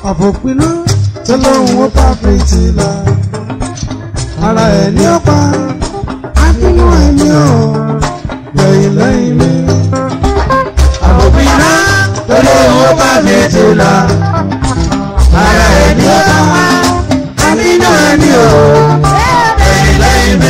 àbòpinú tó lóun ó bá fi tìlà ara ẹ̀ ní ọ̀pá àbínú ẹ̀ ní ọ̀ lẹ́yìn lẹ́yìn mi. àbòpinú tó lóun ó bá fi tìlà ara ẹ̀ ní ọ̀pá àbínú ẹ̀ ní ọ̀ lẹ́yìn lẹ́yìn mi.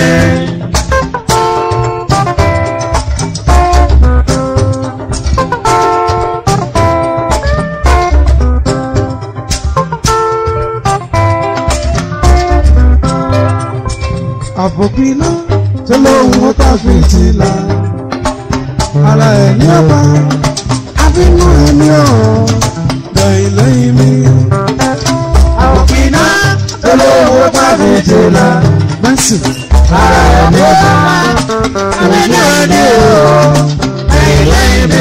àbòpinú tó lóun ó bá fi tìlà ara ẹ̀ ní ọ̀pá àbínú ẹ̀ ní ọ̀ lẹ́yìn lẹ́yìn mi. àbòpinú tó lóun ó bá fi tìlà Mercy. ara ẹ̀ ní ọ̀pá àbínú ẹ̀ ní ọ̀ lẹ́yìn lẹ́yìn mi.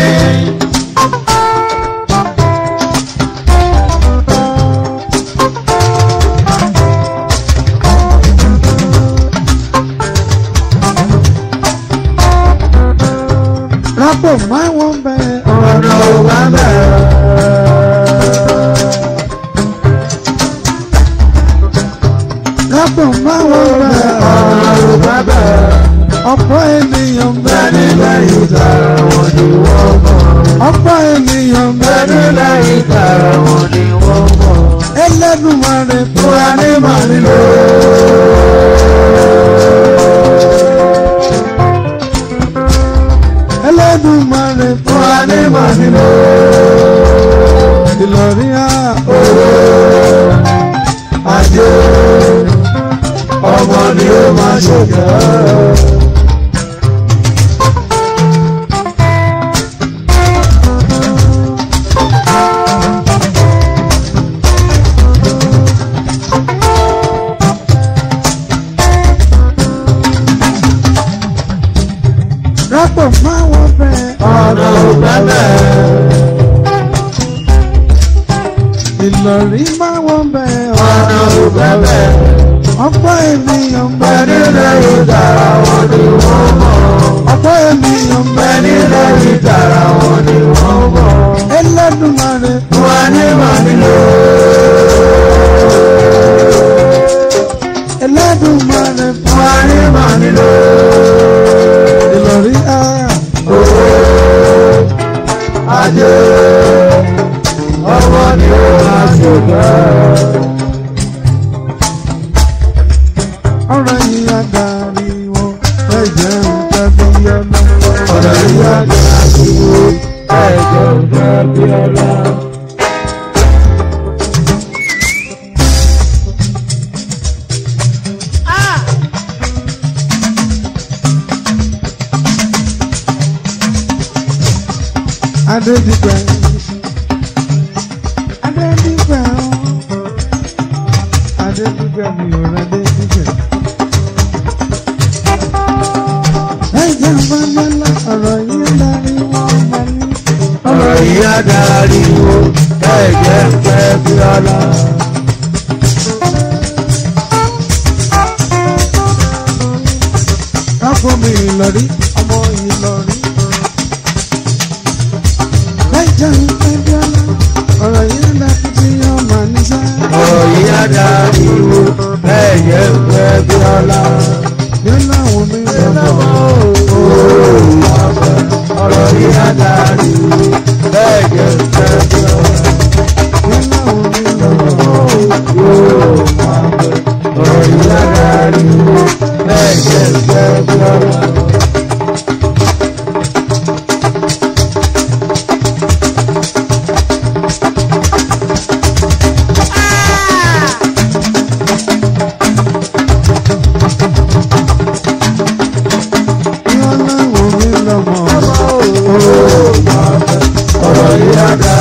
Rápò máa wọ́n bẹ̀ ọ̀nà ò bá bẹ̀rẹ̀. Rápò máa wọ́n bẹ̀ ọ̀nà ò bá bẹ̀rẹ̀. ọ̀pọ̀ ènìyàn Bẹ́ẹ̀ni bẹ̀ lẹ́yìn tààrà wọn ni wọ́n mọ̀. ọ̀pọ̀ ènìyàn Bẹ́ẹ̀ni bẹ̀ lẹ́yìn tààrà wọn ni wọ́n mọ̀. Ẹlẹ́dùmarè fún Fún wa ní màá nílò. Ẹlẹ́dùmarè fún Fún wa ní màá nílò. Ìlọrin á Ajé ọmọ ni ó máa ṣòkè. Rápò máa wọ́n bẹ̀ Ọ̀nà ò bẹ́ẹ̀ Ìlọrin máa wọ́n bẹ̀ ọ̀nà ò bẹ́ẹ̀. ọ̀pọ̀ ènìyàn Bẹ́ẹ̀ni bẹ̀ lẹ́yìn tààrà wọn ni wọ́n mọ̀. ọ̀pọ̀ ènìyàn Bẹ́ẹ̀ni bẹ̀ lẹ́yìn tààrà wọn ni wọ́n mọ̀. Ẹlẹ́dùmarè Fún wa ní màá nílò. Ẹlẹ́dùmarè fún Fún wa ní màá nílò. Ìlọrin á Ajé ọmọ ni ó máa ṣòkè. ọ̀rọ̀ yìí á darí wọn ẹ̀jẹ̀ ń tẹ́bí ọlọ́. Ọ̀rọ̀ yìí á dájú ẹ̀jẹ̀ òjò bí ọlá. Adédìpẹ́ Adédìpẹ́ o Adédìpẹ́ mi ò rẹ Adédìpẹ́. Ẹ̀jẹ̀ ń bá mọ́lá ọ̀rọ̀ yìí darí wọn bá ní. Ọ̀rọ̀ yìí á dárí wo ẹ̀jẹ̀ ń pẹ́ bí ọlá. Káfọ́ mi Ìlọrí ọmọ Ìlọrí. Ẹ̀jẹ̀ ń pẹ́ bí ọlá ọ̀rọ̀ yìí darí tí ọmọ níṣẹ́. Ọ̀rọ̀ yìí á dárí wo ẹ̀jẹ̀ ń pẹ́ bí ọlá. Yóò láwọn mi lọ́wọ́. Ọ̀rọ̀ yìí á dárí wo ẹ̀jẹ̀ ń pẹ́ bí ọlá. Yóò láwọn mi lọ́wọ́. Ọ̀rọ̀ yìí á dárí wo ẹ̀jẹ̀ ń pẹ́ bí ọlá. Yóò láwọn mi lọ́wọ́. Ọ̀rọ̀ yìí á dárí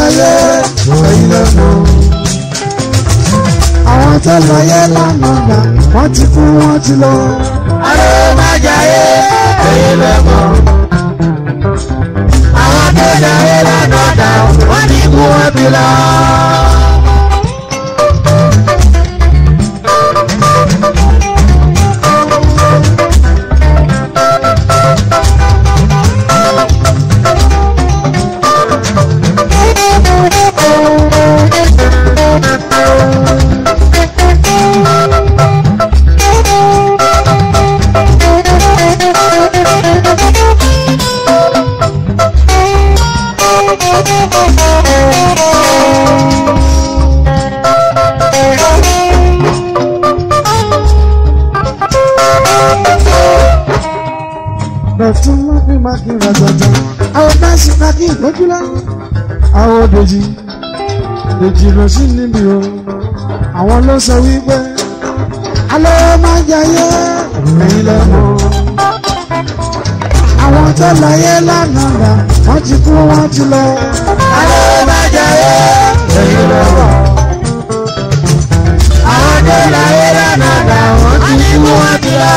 láyé ẹ̀yin lẹ mọ̀. àwọn tó láyé lánàá gbà wọ́n ti kú wọ́n ti lọ. Alẹ́ má jayé ẹ̀yin lẹ mọ̀. Àwọn tó jayé lánàá dà wọ́n ní kú wọn bí lọ. Dọ̀tún má fi má kí n ra jọjọ. Àwọn bẹ́ẹ̀sì má kí n lójúlá. Àwọn dèjì dèjì lọ sí níbi o. Àwọn ló sọ wípé alẹ́ má jayé ẹ̀yin lẹ mọ̀. Àwọn tó láyé lánàá gbà wọ́n ti kú wọ́n ti lọ. Alẹ́ má jayé ẹ̀yin lẹ mọ̀. Àwọn tó jayé lánàá dà wọ́n ní kú wọn bí lọ.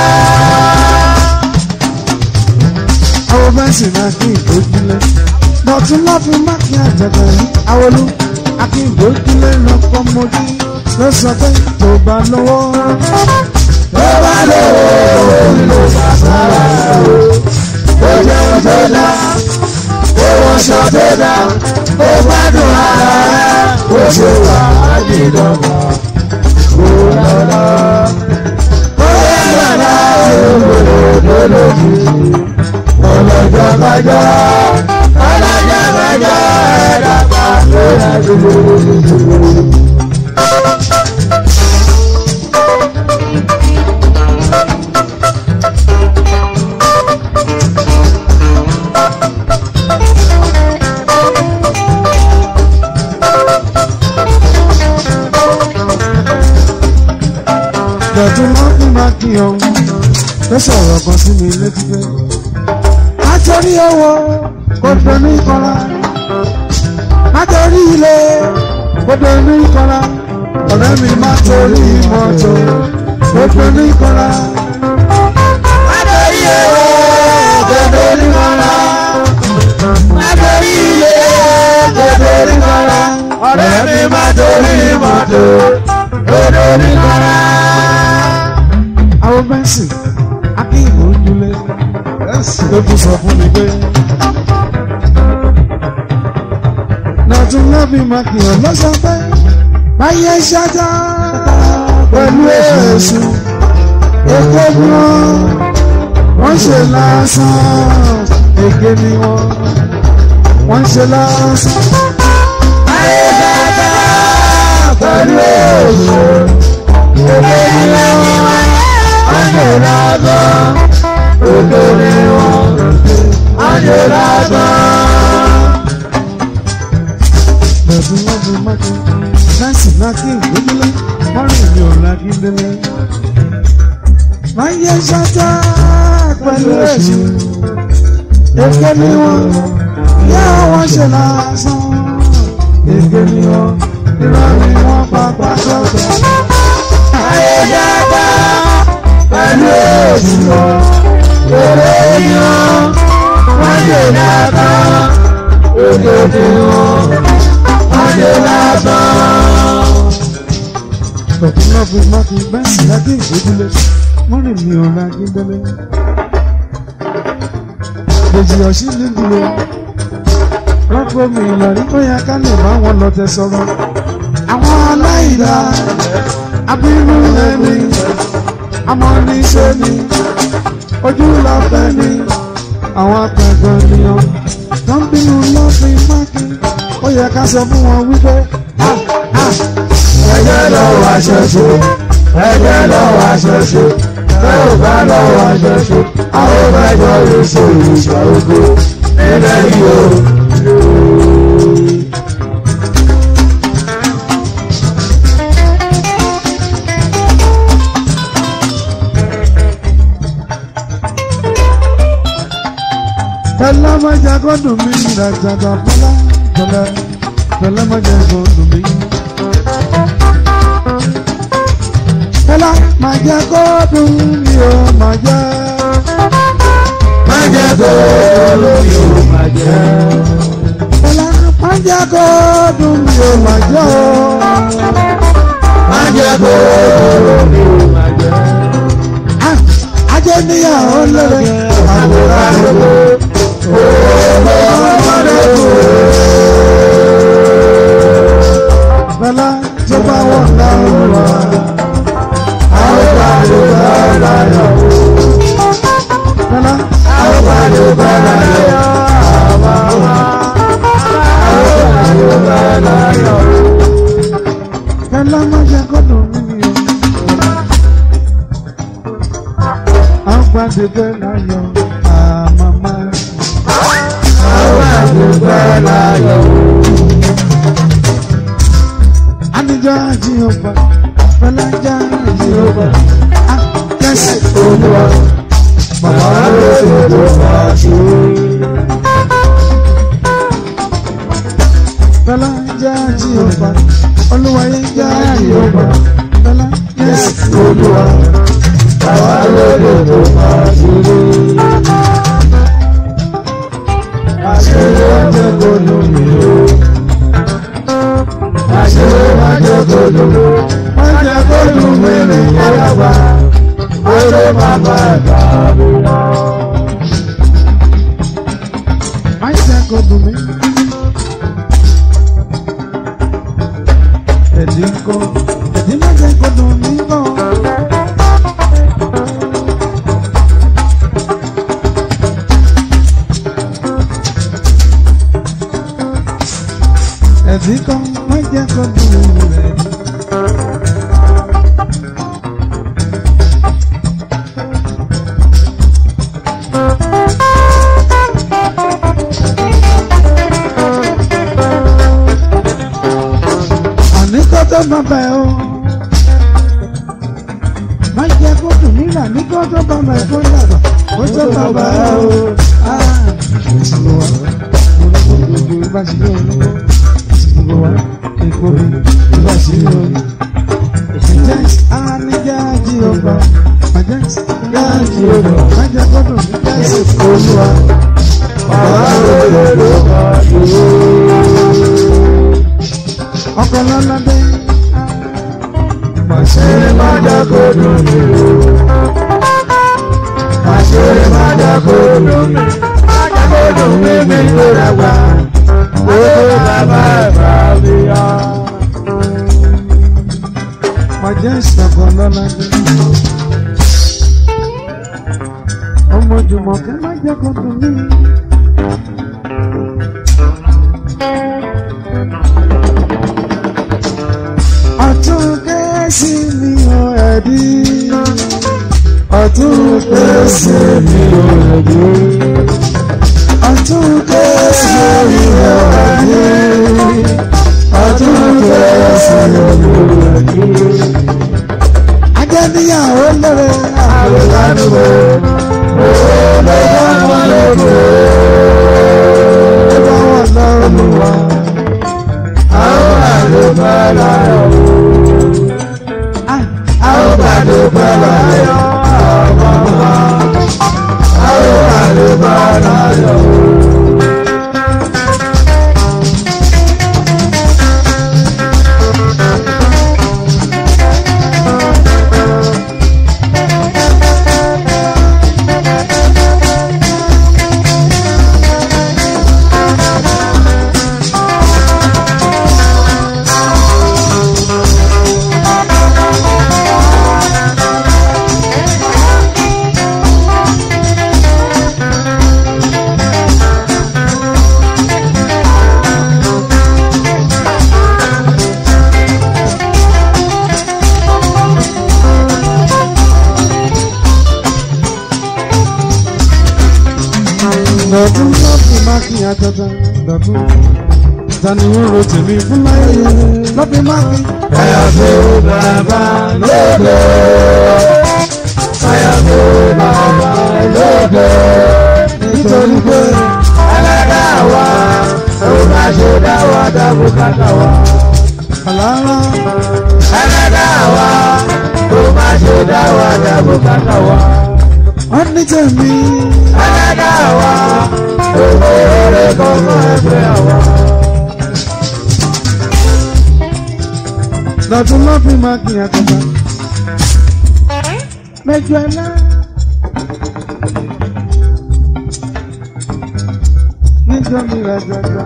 Àwọn bẹ́ẹ̀sì má kí n lójúlé. Dọ̀tún má fi má kí n àjẹ̀bẹ̀ yìí. Awolú akíndójúlé lọ́kọ́ mojú ló sọ pé tó bá lọ́wọ́. Tó bá lówó ló sàṣàrà o. Ó jẹun tó dá, ó wọṣọ tó dá, ó gbádùn ara rẹ̀, ó ṣe wà á di dọ́gba. Ó lọ́lá, ó yẹ lọ́lá, olódò lójú. Ọlọ́jọ́ kájọ́, ọlọ́jọ́ kájọ́, ẹ̀dàgbà ló yẹ lójú. Dọ̀tún má fi má kí ọ. Ó sọ̀rọ̀ kan sí mi létí pé. Nítorí owó kò dé ní kọ́lá. Nítorí ilé kò dé ní kọ́lá. Ọ̀rẹ́ mi má torí mọ́tò kò dé ní kọ́lá. Adori owó gbogbo ní kọ́lá. Adori ilé gbogbo ní kọ́lá. Ọ̀rẹ́ mi má torí mọ́tò gbogbo ní kọ́lá. Àwọn bẹ́ǹsì akíyìnbó ojúlé. Ló tún sọ fún mi pé. Dọ̀tún má fi má kí ọ lọ́sọ̀ pé. Báyé ṣáájá pẹ̀lú èṣù. Èkó bí wọ́n wọ́n ṣe lásán. Èké ni wọ́n wọ́n ṣe lásán. Ayé dáadáa pẹ̀lú èso. Òkè ni wọ́n, ọ̀jẹ̀ lágbọ́n. Òkè ni wọ́n, ọ̀jẹ̀ lágbọ́n. Bẹ̀bí wọ́n fi mákì. Láìsí mákì ìgbójúlé. Wọ́n rìn ní ọ̀la gídélé. Báyé ṣáájá pẹ̀lú èṣù. Èké ni wọ́n yá wọ́n ṣe lásán. Èké ni wọ́n irọ́ ni wọ́n pàpà sọ́gbà. Ayé dáadáa pẹ̀lú èso. Èrè ni wọ́n, ọ̀jẹ̀ lágbọ́n. Òkè ni wọ́n, ọ̀jẹ̀ lágbọ́n. Bẹ̀bí wọ́n fi mákì bẹ́ẹ̀sì lákì ìgbójúlé. Wọ́n rìn ní ọ̀la gídélé. Dèjì ọ̀sí ní dúró. Rọ́pò mi ìlọrí bóyá ká lè bá wọn lọ tẹ sọ̀rọ̀. Àwọn aláìlá abínú ẹni amọ̀níṣe ni ojú lọ́fẹ́ ni àwọn akẹ́kọ̀ọ́ ènìyàn tó ń bínú lọ́fin mákì. Ó yẹ ká sọ fún wọn wípé ah ah Ẹjẹ́ lọ́wọ́ aṣẹ́ṣe, ẹjẹ́ lọ́wọ́ aṣẹ́ṣe, ẹ ò bá lọ́wọ́ aṣẹ́ṣe, àwọn mẹ́jọ lè ṣe ìṣà ogo nílẹ̀ yìí o. Tẹ́lá mẹ́jà gbọ́dọ̀ mi ìrìnàjàgbà fọlá jọlẹ̀. Fẹlẹ́ má jẹ́ kó dùn mí. Fẹlẹ́ má jẹ́ kó dùn mí o má jẹ́. má jẹ́ kó lórí o má jẹ́. Fẹlẹ́ má jẹ́ kó dùn mí o má jẹ́ o. má jẹ́ kó lórí o má jẹ́. Ah, Ajé níyàwó lóore. àwòrán gbogbo owó ọmọdé kù. Fẹlẹ́ tó bá wọ̀ dáhùn wá. àwọn pàdé bá láyọ̀. Fẹlẹ́ àwọn pàdé bá láyọ̀. àwọn pàdé bá láyọ̀. Fẹlẹ́ má jẹ́ kó dùn mí o. Àwọn pàdé bẹ́ẹ̀ láyọ̀ àmàmá. àwọn pàdé bá láyọ̀. Anijọ́ àjí ọba, Fẹlẹ́ já àjí ọba. Ah, yes. olúwa bàbá lóṣù tó bá ṣe. Fẹlá já àjí ọba, Olúwayé já àjí ọba. Fẹlá yes. olúwa bàbá lóṣù tó bá ṣe. àṣírí ọjọ́ kò dùn mí o. àṣírí ọjọ́ kò dùn mí o. Má jẹ́ kó dùn mí ní Àyàgbá ọjọ́ bàbá ẹ̀ka mi lọ. Má jẹ́ kó dùn mí. Ẹ̀dín kọ́, ẹ̀dín má jẹ́ kó dùn mí kọ́. Ẹ̀dín kọ́, má jẹ́ kó dùn mí rẹ̀. àní kó tó má bẹ̀ o. má jẹ́ kó dùn mí là ní kó tó bá bẹ̀ kó yàtọ̀ kó tó bá bẹ̀ o. ìṣòro wa gbogbo ìbá sí yóò ní ìṣòro wa èkó mi ìbá sí yóò ní. Jẹ́s anijá jí ọba, Jẹ́s Jáàjì ọba. má jẹ́ kó dùn mí Jẹ́s Olúwa bàbá lóṣù tó bá ṣe. ọkọ̀ lọ́lọ́dé. Àṣírí má jẹ́ kó dùn mí o. Àṣírí má jẹ́ kó dùn mí. Má jẹ́ kó dùn mí mi tó dàgbà. Owó bàbá ẹ̀fà mi yá. Jẹ́s ọkọ̀ lọ́lọ́dé. ọmọ Jùmọ̀kẹ́ má jẹ́ kó dùn mí. ọ̀tún kẹ́sì mi ò ẹ̀dí. ọ̀tún kẹ́sì mi ò ẹ̀dí. ọ̀tún kẹ́sì mi ò ẹ̀dí. ọ̀tún kẹ́sì mi ò ẹ̀dí. ajẹ́ níyàwó lóore. Àlùkánú wo? Owó ló bá wọn lóko. ó bá wà lọ́rùn wa. Àwọn àlùfáà láyọ̀ o. Àwọn àlùfáà láyọ̀ ọmọ wa. Àwọn àlùfáà láyọ̀ o. Dọ̀tún lọ́ọ̀fù máàkì àtọ́tọ́ dọ̀tún. Tani ń ro tèmi fún láyé lọ́ọ̀fù máàkì. Àyàfó bàbá lóde. Àyàfó bàbá lóde. Nítorí pé Ẹlẹ́dàá wa, ó má ṣe dá wa dá bùkátà wa. àlàárá ẹlẹ́dàá wa kó má ṣe dá wa dá bùkátà wa. wọ́n ní tèmi ẹlẹ́dàá wa owó eré kọ́kọ́ ẹgbẹ́ wa. lọ́tún lọ́ fi máa kí àtọ́gbà mẹ́jọ ẹlá. níjọ mi rà jọjọ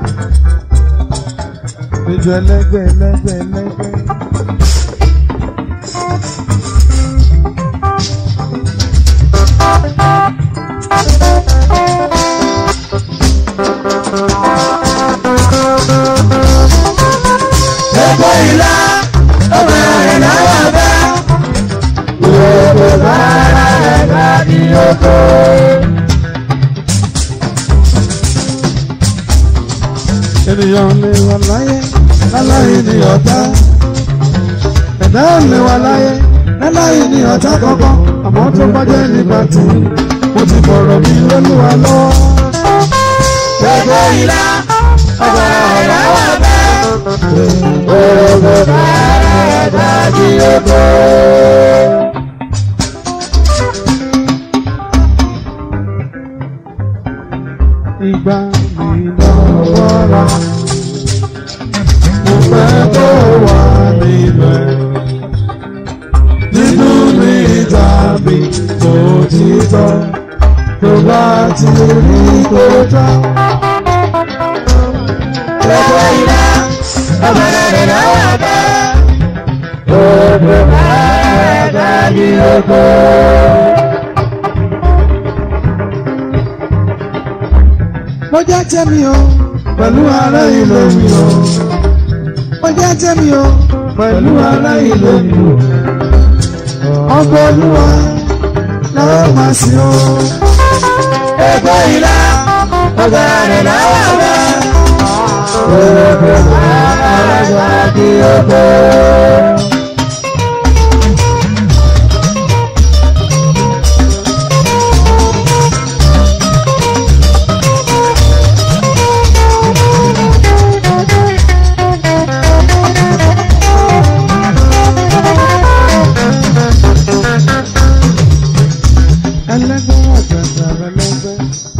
mẹ́jọ ẹlẹ́gbẹ́ ẹlẹ́gbẹ́ ẹlẹ́gbẹ́. Gbogbo ìlà ọmọ rẹ̀ náwó bẹ́. Gbogbo bàrà rẹ̀ bá di oko. ènìyàn lè wà láyé láláyé ní ọ̀tá ẹ̀dá ò lè wà láyé láláyé ní ọ̀tá kankan àmọ́ tó bá jẹ́ nígbà tí mo ti bọ̀rọ̀ mi lólúwa lọ́wọ́. Gbogbo ìlà ọmọ rẹ̀ náwó bẹ́. Gbogbo bàrà rẹ̀ bá di oko. ìgbà mi lọ́wọ́ ra mo fẹ́ kó wà níbẹ̀ nínú mi tàbí òtítọ́ tó bá ti rí kó tán. Gbogbo ìlà ọmọ rẹ̀ náwó bẹ́. Gbogbo bàrà rẹ̀ bá di oko. mo jẹ́ tẹ́mi o pẹ̀lú ará ilé mi o mo jẹ́ tẹ́mi o pẹ̀lú ará ilé mi o ọgbọ́n olúwa lọ́wọ́ máa sí o. Gbogbo ìlà ọmọ rẹ̀ náwó bẹ́. Gbogbo bàrà rẹ̀ bá di oko. ẹlẹ́gbẹ́ àjàjà ẹlẹ́gbẹ́.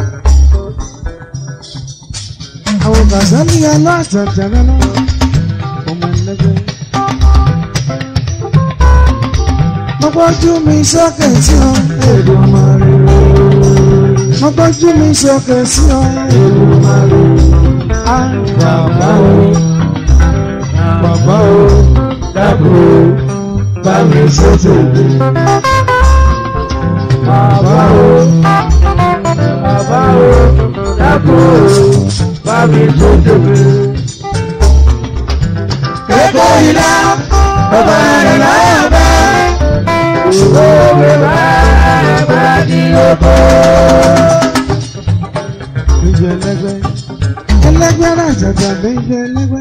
àwọn gàzálì alájàjà lọ́wọ́ ọmọ ẹlẹ́gbẹ́. mo gbójú mi sókè sí ọ Èdùmàrè. mo gbójú mi sókè sí ọ Èdùmàrè. á bàbá o bàbá o Dábò bá mi sójú mi. Bàbá o, bàbá o, dábò bá mi sójú mi. Gbogbo ìlà ọba rẹ̀ láyà bá. Òwe bá rẹ̀ bá di oko. méjì ẹlẹ́gbẹ́ ẹlẹ́gbẹ́ àjàjà méjì ẹlẹ́gbẹ́.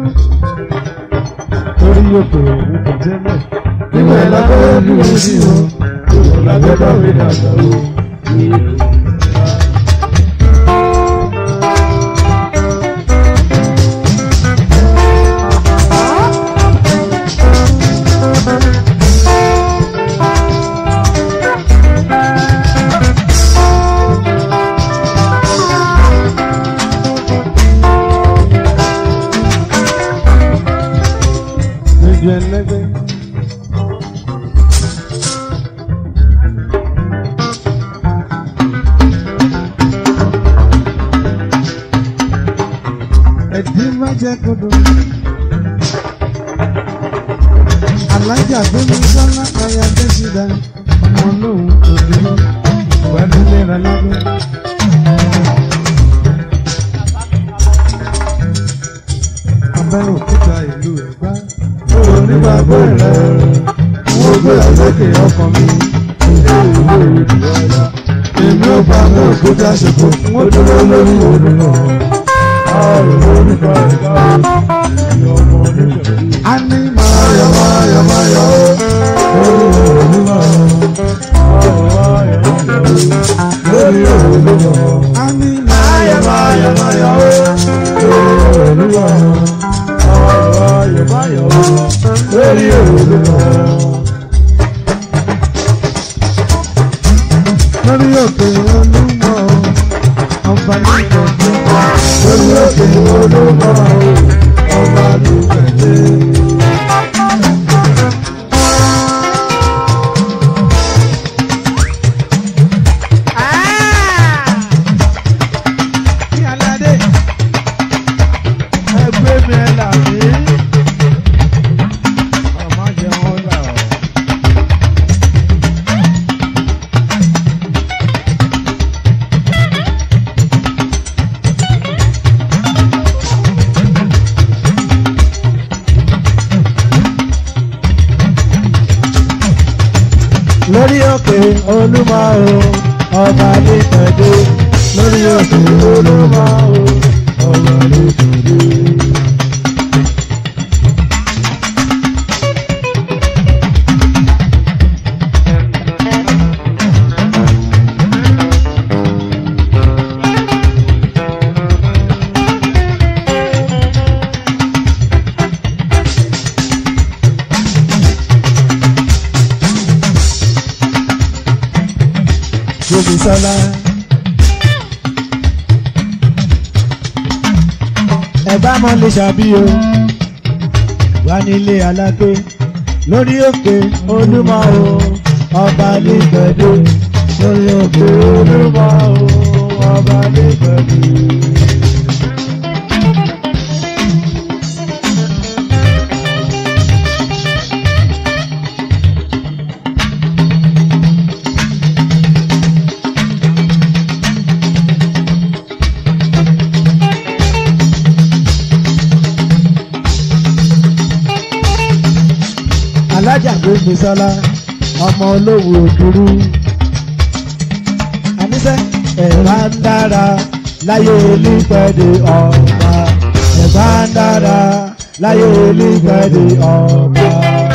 torí yóò pè é ní kọ̀tẹ́lẹ̀. Nígbà lábẹ́ dúró sí o, ìwọ̀n lábẹ́ bá mi dàgbà o. méjì ẹlẹ́gbẹ́. ẹ̀dín má jẹ́ kodo. alájà gbẹ́mi sọ́lá káyà dẹ́sídà ọmọ lòun kò dúró pẹ̀lú lẹ́ra lábẹ́. abẹ́rẹ́ òkúta ìlú ẹ̀gbá. Òun nígbàgbọ́ rẹ̀ wọ́n gbé àlókè ọkàn mi. Èmi ò bá mú òkúta ṣòfò, wọ́n dúró lórí òun náà. A ní máa yọ̀ máa yọ̀ máa yọ̀ lórí òun náà. Lórí òun náà. A ní máa yọ̀ máa yọ̀ máa yọ̀ lórí òun náà. olúmọ o ọba ní pẹ̀lú lórí òkè olúmọ o ọba ní pẹ̀lú. Gbèmísọ́lá. Ẹ̀bá mọ́ lè ṣàbí o, wá nílé alágbé lórí òkè olúmọ o, ọba lè gbẹ̀dú. Lórí òkè olúmọ o, ọba lè gbẹ̀dú. alájà Gbémisọ́lá ọmọ olówó òdúrú. àníṣe ẹ̀bá ń dára láyé olùpẹ̀dẹ̀ ọba ẹ̀bá ń dára láyé olùpẹ̀dẹ̀ ọba.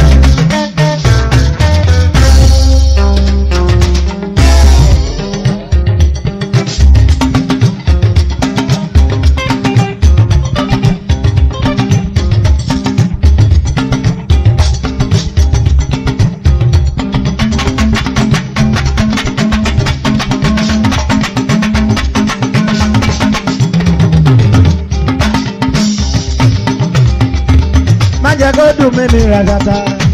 má jẹ́ kó dùn mí ní ràgàtà.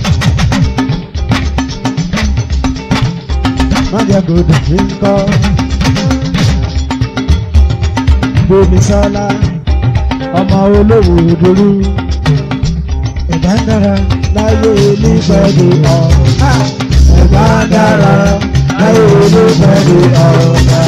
má jẹ́ kó dùn mí kọ́. Gbémisọ́lá ọmọ olówó òdòrú. ẹ̀bá ń dára láyé onígbẹ̀dẹ̀ ọ̀gá. ẹ̀bá ń dára láyé onígbẹ̀dẹ̀ ọ̀gá.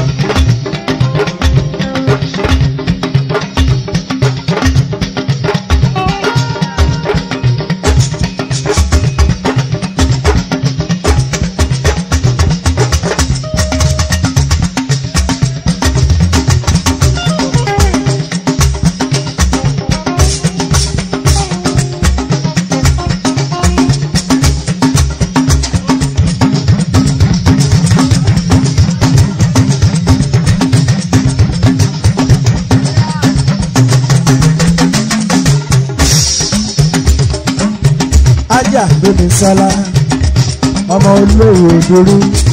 ajá Gbémisọ́lá ọmọ olówó òdòrú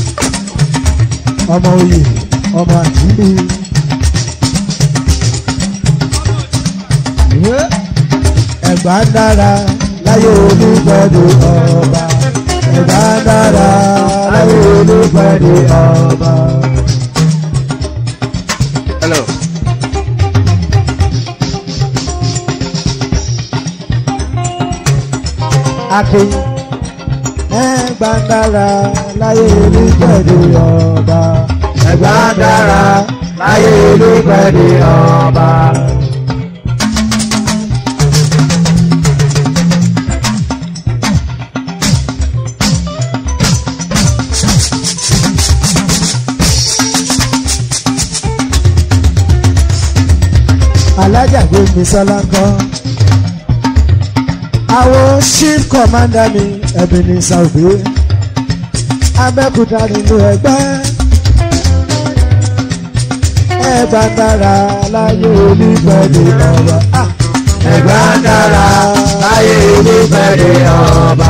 ọmọ oyè ọmọ àjílì. ẹ̀gbá dára láyé olùgbẹ̀dẹ̀ ọba ẹ̀gbá dára láyé olùgbẹ̀dẹ̀ ọba. Hello. akin ẹgbà dára láyé olùgbẹ̀dẹ̀ ọba ẹgbà dára láyé olùgbẹ̀dẹ̀ ọba. alájà Gbémisọ́lá kan àwọn chief commander mi Ebenezer Obey Abẹ́òkúta nínú ẹgbẹ́ ẹgbà dára láyé olùgbẹ̀dẹ̀ ọba Ah! ẹgbà dára láyé olùgbẹ̀dẹ̀ ọba.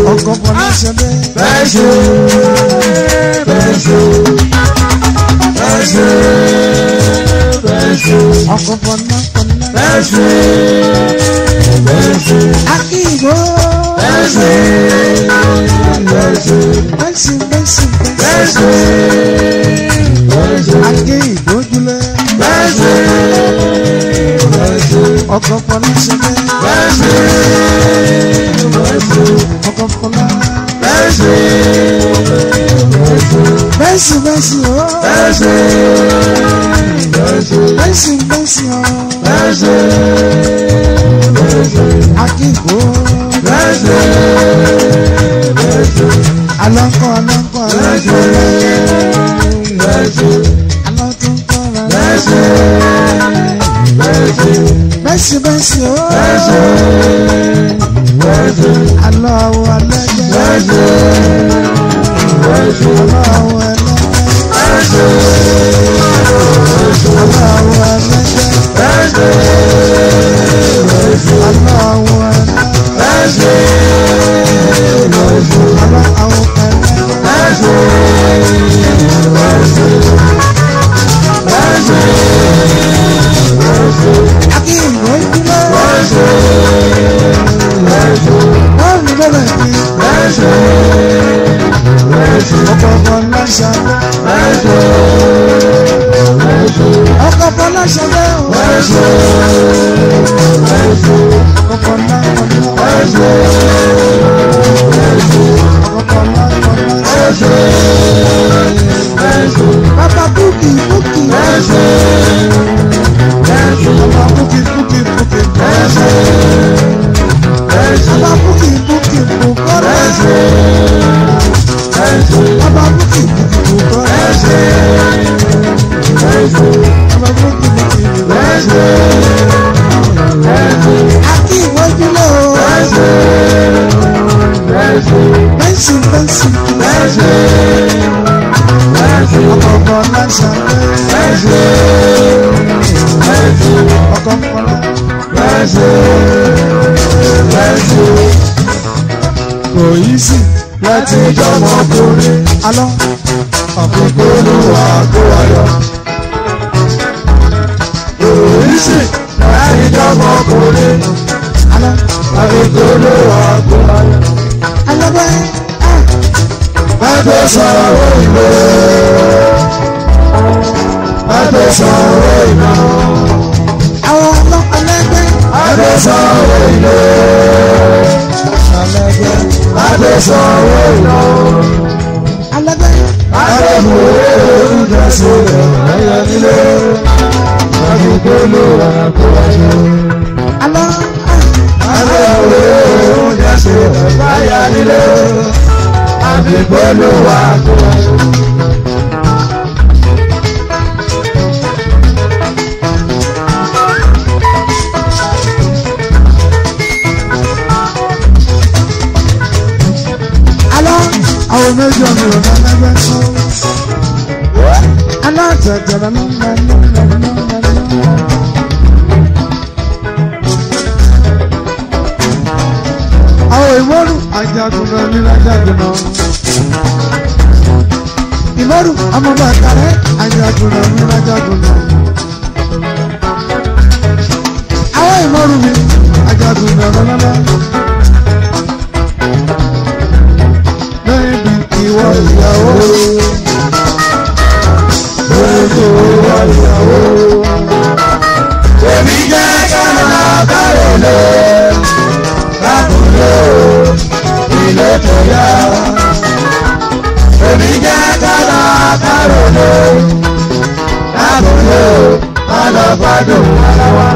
ọkọ̀ fọláṣadé bẹ́ẹ̀ ṣe bẹ́ẹ̀ ṣe bẹ́ẹ̀ ṣe bẹ́ẹ̀ ṣe ọkọ̀ fọláfọlá bẹ́ẹ̀ ṣe bẹ́ẹ̀ ṣe akíyìnbó bẹ́ẹ̀ ṣe bẹ́ẹ̀ ṣe bẹ́sì bẹ́sì bẹ́ẹ̀ bẹ́sì ṣe bẹ́ẹ̀ ṣe akíyìnbó jùlẹ̀ bẹ́ẹ̀ ṣe bẹ́ẹ̀ ṣe ọkọ̀ fọláṣadé bẹ́ẹ̀ ṣe bẹ́ẹ̀ ṣe ọkọ̀ fọlá bẹ́ẹ̀ ṣe bẹ́ẹ̀ ṣe. bẹ́sì bẹ́sì o Bẹ́sẹ̀ bẹ́sẹ̀ bẹ́sì bẹ́sì o bẹ́sẹ̀ bẹ́sẹ̀ akíyìnbó bẹ́sẹ̀ bẹ́sẹ̀ alọ́kọ̀ alọ́kọ̀ bẹ́sẹ̀ bẹ́sẹ̀ alọ́túnkọ̀ bẹ́sẹ̀ bẹ́sẹ̀ bẹ́sì bẹ́sì o bẹ́sẹ̀ bẹ́sẹ̀ alọ́ àwọ̀ alẹ́gbẹ́ bẹ́sẹ̀ bẹ́sẹ̀ alọ́ àwọ̀ ẹlẹ́gbẹ́ bẹ́sẹ̀ alọ́ àwọ̀ ẹlẹ́gbẹ́ bẹ́sẹ̀ alọ́ àwọ̀ ẹlẹ́gbẹ́ bẹ́sẹ̀ bẹ́sẹ̀. alọ́ àwọ̀ ẹlẹ́gbẹ́ akíyìnbó jùlẹ̀ wọ́n mi lọ́lẹ̀ kí ọkọ̀ fọláṣadé ọkọ̀ fọláṣadé o ọkọ̀ fọláfọlá ọkọ̀ fọláfọlá bàbá búkì búkì bàbá búkì búkì búkì bàbá búkì búkì bùkọ́lá bàbá búkì búkì bùkọ́lá bàbá búkì búkì bùkọ́lá akí ìwọ́júlẹ̀ o bẹ́sì bẹ́sì ọkọ̀ fọláṣadé ọkọ̀ fọlá kò yí sí Láti jọmọ kúrin, alọ́ àkókò olúwa kó wáyọ. Oríṣi láti jọmọ kúrin, alọ́ àkókò olúwa kó wáyọ. alọ́gbẹ́ Bàtò sọ̀rọ̀ ìlú. Bàtò sọ̀rọ̀ ìlú. àwọn ọlọ́pàá lẹ́gbẹ́ Bàtò sọ̀rọ̀ ìlú. Bàtò sọ̀rọ̀ ìlú. alọ́gbẹ́ Bàtò mú oúnjẹ sílẹ̀ lẹ́yẹ nílé. Àkókò olúwa kó wáyọ. alọ́ Bàtò mú oúnjẹ sílẹ̀ lẹ́yẹ nílé. Àkókò olúwa kó wáyọ. alọ́ àwọn méjì ọ̀nà ìrọ̀lẹ́ lẹ́gbẹ́ alọ́ tẹ̀tẹ̀rẹ̀ àwọn ìmọ̀rù ajagunlẹ̀ nílẹ̀ ajagunlẹ̀ ìmọ̀rù ọmọdé àkàrẹ́ ajagunlẹ̀ nílẹ̀ ajagunlẹ̀ àwọn ìmọ̀rù mi ajagunlẹ̀ lọ́lọ́lọ́. Baby, ìwọ ìyàwó. Baby, ìwọ ìyàwó. Èmi jẹ́ kánà kárò lé, lákòóló ilé tó yá. Èmi jẹ́ kánà kárò lé, lákòóló alọ́gbádùn ara wa.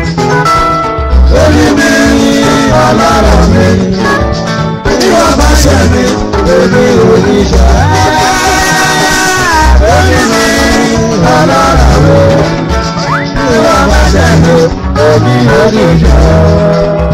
Orí mi ọlọ́rọ̀ mi, bí wọ́n bá ṣe mi, èmi ò ní ṣe. Orí mi ọlọ́rọ̀ mi ìwà bá ṣẹ̀lú omi oníjọ́.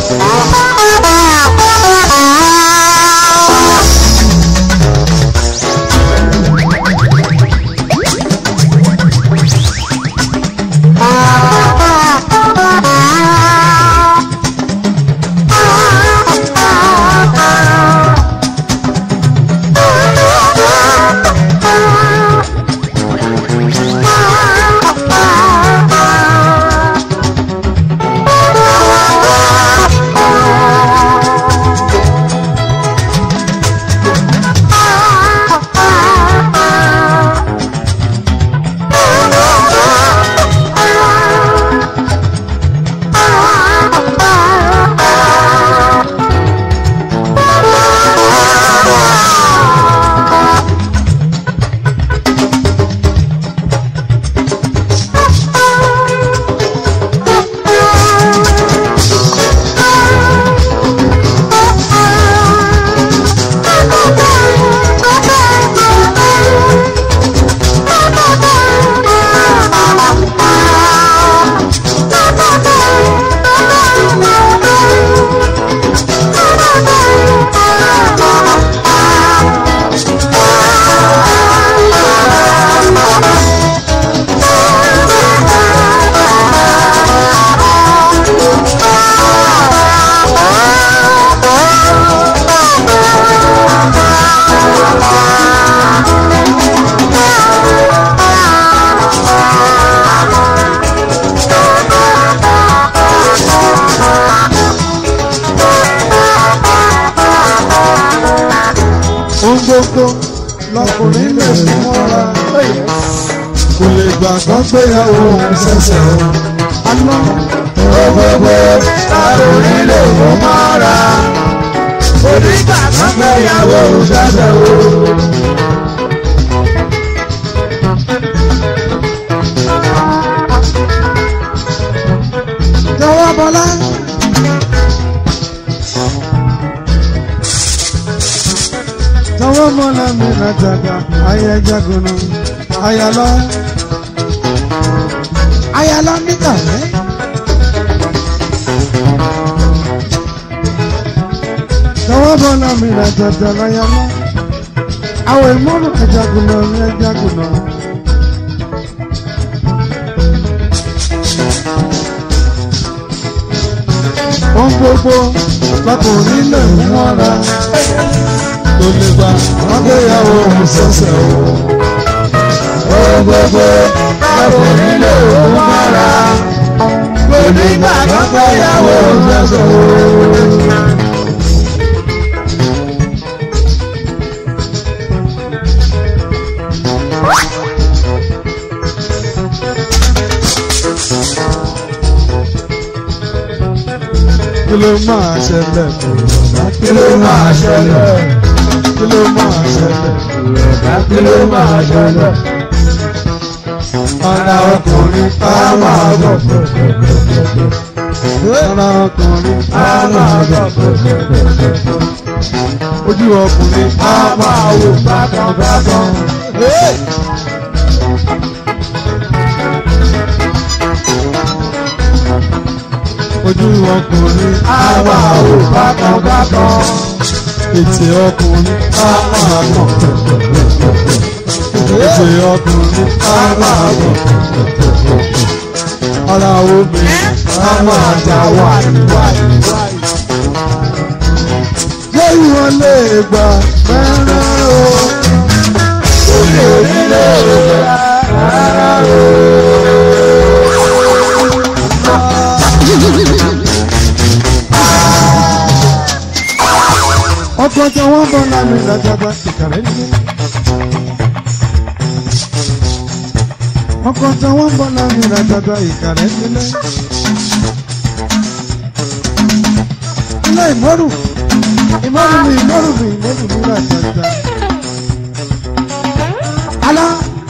gbogbo lọkùnrin lè mú mọ́ra kò lè gbà kán gbéyàwó òun ṣẹ̀ṣẹ̀ o. àná gbogbo lọkùnrin lè mú mọ́ra onígbà kan gbéyàwó ṣẹ̀ṣẹ̀ o. jọ̀wọ́ bọ́lá. jọ̀wọ́ bọ́lá mi nàjàgà ayé jagunà ayálọ́ ayálọ́ nígbà rẹ̀. jọ̀wọ́ bọ́lá mi nàjàgà ayálọ́ àwọn ìmọ̀ràn ẹ̀jagunà ní ẹ̀jagunà. ohun gbogbo lọkùnrin lè mú mọ́ra tó lè gbà wọ́n gbéyàwó òun ṣẹ̀ṣẹ̀ o. ohun gbogbo lọkùnrin lè mú mọ́ra onígbà kan gbéyàwó ṣẹ̀ṣẹ̀ o. kí ló máa ṣẹlẹ̀ kò rọ̀dá kí ló máa ṣẹlẹ̀? kí ló máa ṣẹlẹ̀ kí ló máa ṣẹlẹ̀? ara ọkùnrin á máa bọ̀ ara ọkùnrin á máa bọ̀ ojú ọkùnrin á máa wò bákan bákan. ojú ọkùnrin á máa wò bákan bákan. ètè ọkùnrin á máa mọ̀ ètè ọkùnrin á máa mọ̀ ara obìnrin á máa dá wáyé. lẹ́yìn wọn lè gbà fẹ́ràn o. Olè onílé ìwé rárá o. ọkọ̀ tí wọ́n bọ̀ lánàá ìdájọba ìkàrẹ́ nílé. ọkọ̀ tí wọ́n bọ̀ lánàá ìdájọba ìkàrẹ́ nílé. ilé ìmọ̀rù ìmọ̀rù mi ìmọ̀rù mi ìmọ̀rù mi rà jàjà. alá.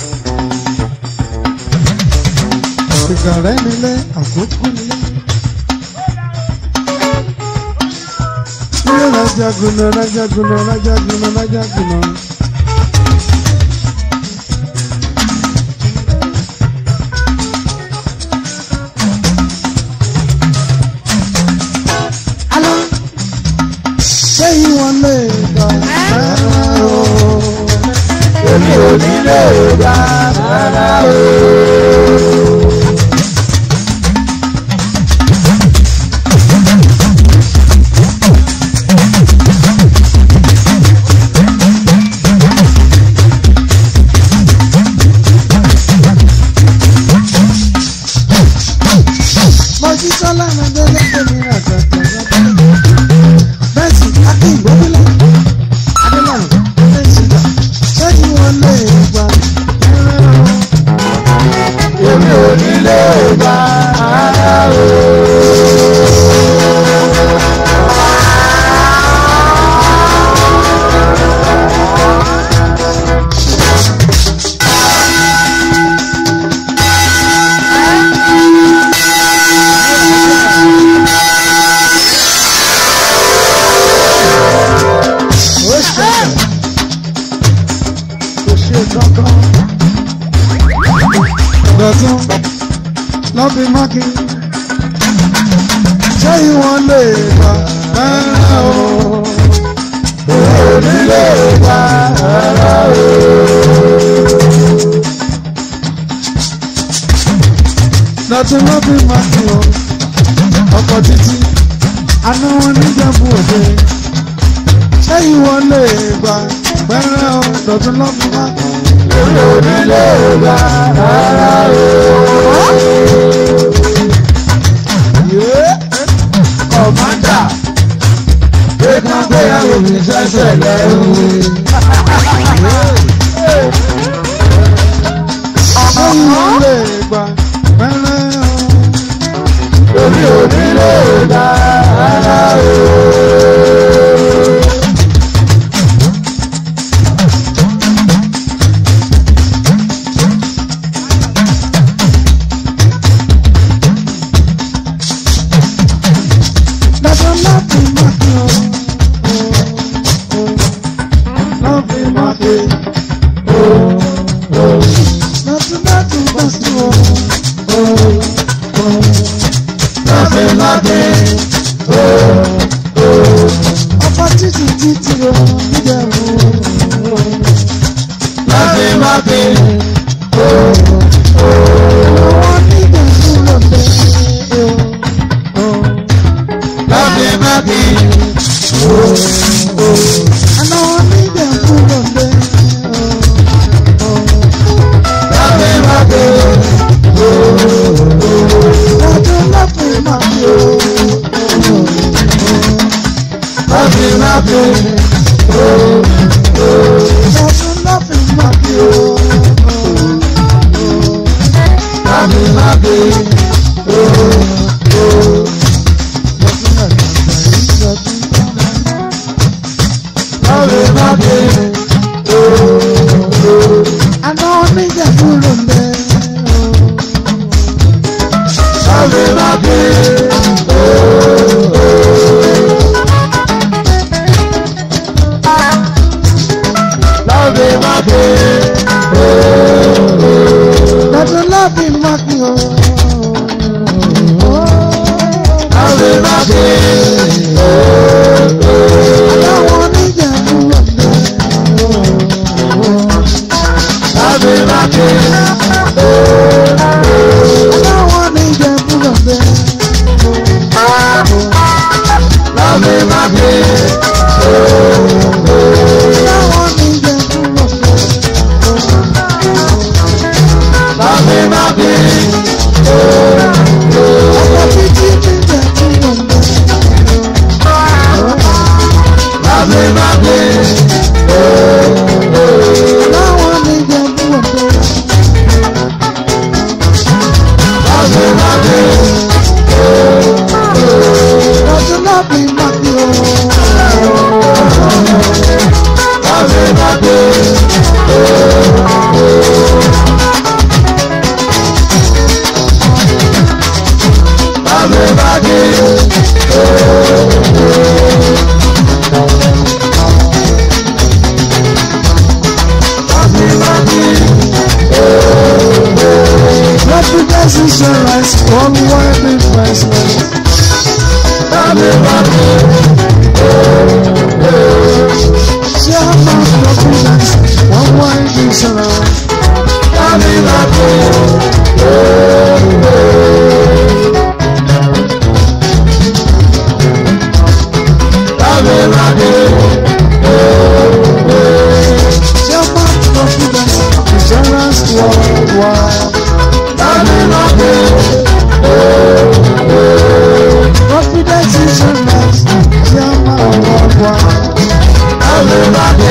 ìkàrẹ́ nílé àkókò nílé. Ilé rajaguna rajaguna rajaguna rajaguna. Alá ṣé ìwọ̀n lè gbà fẹ́ràn o? Olè onílé ìwé rárá o. Mọ̀jú sọ́lá mi délé tèmi rà jàjà jàjà. Bẹ́ẹ̀sì Akin Ìgbóbílẹ̀ Adélànà Bẹ́ẹ̀sì gbà ṣé ìwọ̀n lè gbà fẹ́ràn o? Olè onílé ìwé rárá o. Ó ṣẹlẹ̀ kò ṣe kankan. Dọ̀tún lọ́bí mákì. Ṣé ìwọ̀n lè gbà fẹ́ràn o? Olè onílé ìwé rárá o. Dọ̀tún lọ́bí mákì o. Ọkọ̀ títí. Àná wọn níjẹ̀bú òde. Ṣé ìwọ̀n lè gbà fẹ́ràn o? Dọ̀tún lọ́bí mákì. Olè onílé ìwé rárá o. Kọ̀mọ́dà gbé kan gbéyàwó mi sẹ́sẹ̀ lẹ́rù. dára o. Dada láti máa fi ọ́. Láti máa fi láti láti máa fi ọ́. Láti láti Ọba títí títí ọ́ níjẹ̀bú. láti láti Àwọn níjẹ̀bú lọ́bẹ̀. láti láti Àwọn níjẹ̀bú lọ́bẹ̀. láti láti Dada láti máa fi ọ́. láti láti Dada láti máa fi ọ́. láti láti láti láti Àná oníjẹ̀bú ló ń bẹ. láti láti láti láti Dada láti máa fi ọ́. láti láti Àwọn oníjẹ̀bú ló ń bẹ. láti láti Àwọn oníjẹ̀bú ló ń bẹ. láti láti Àwọn oníjẹ̀bú ló ń bẹ. láti láti Ọkọ̀ títí níjẹ̀bú ló ń bẹ. láti láti Àwọn oníjẹ̀bú ló ń bẹ. láti láti Dada láti máa fi ọ́. láti láti láti láti láti láti Confidence insurance, one word investment. láti láti Chairman confidence, one word insurance. láti láti láti láti Chairman confidence, insurance worldwide. láti láti Confidence insurance, Chairman worldwide. láti láti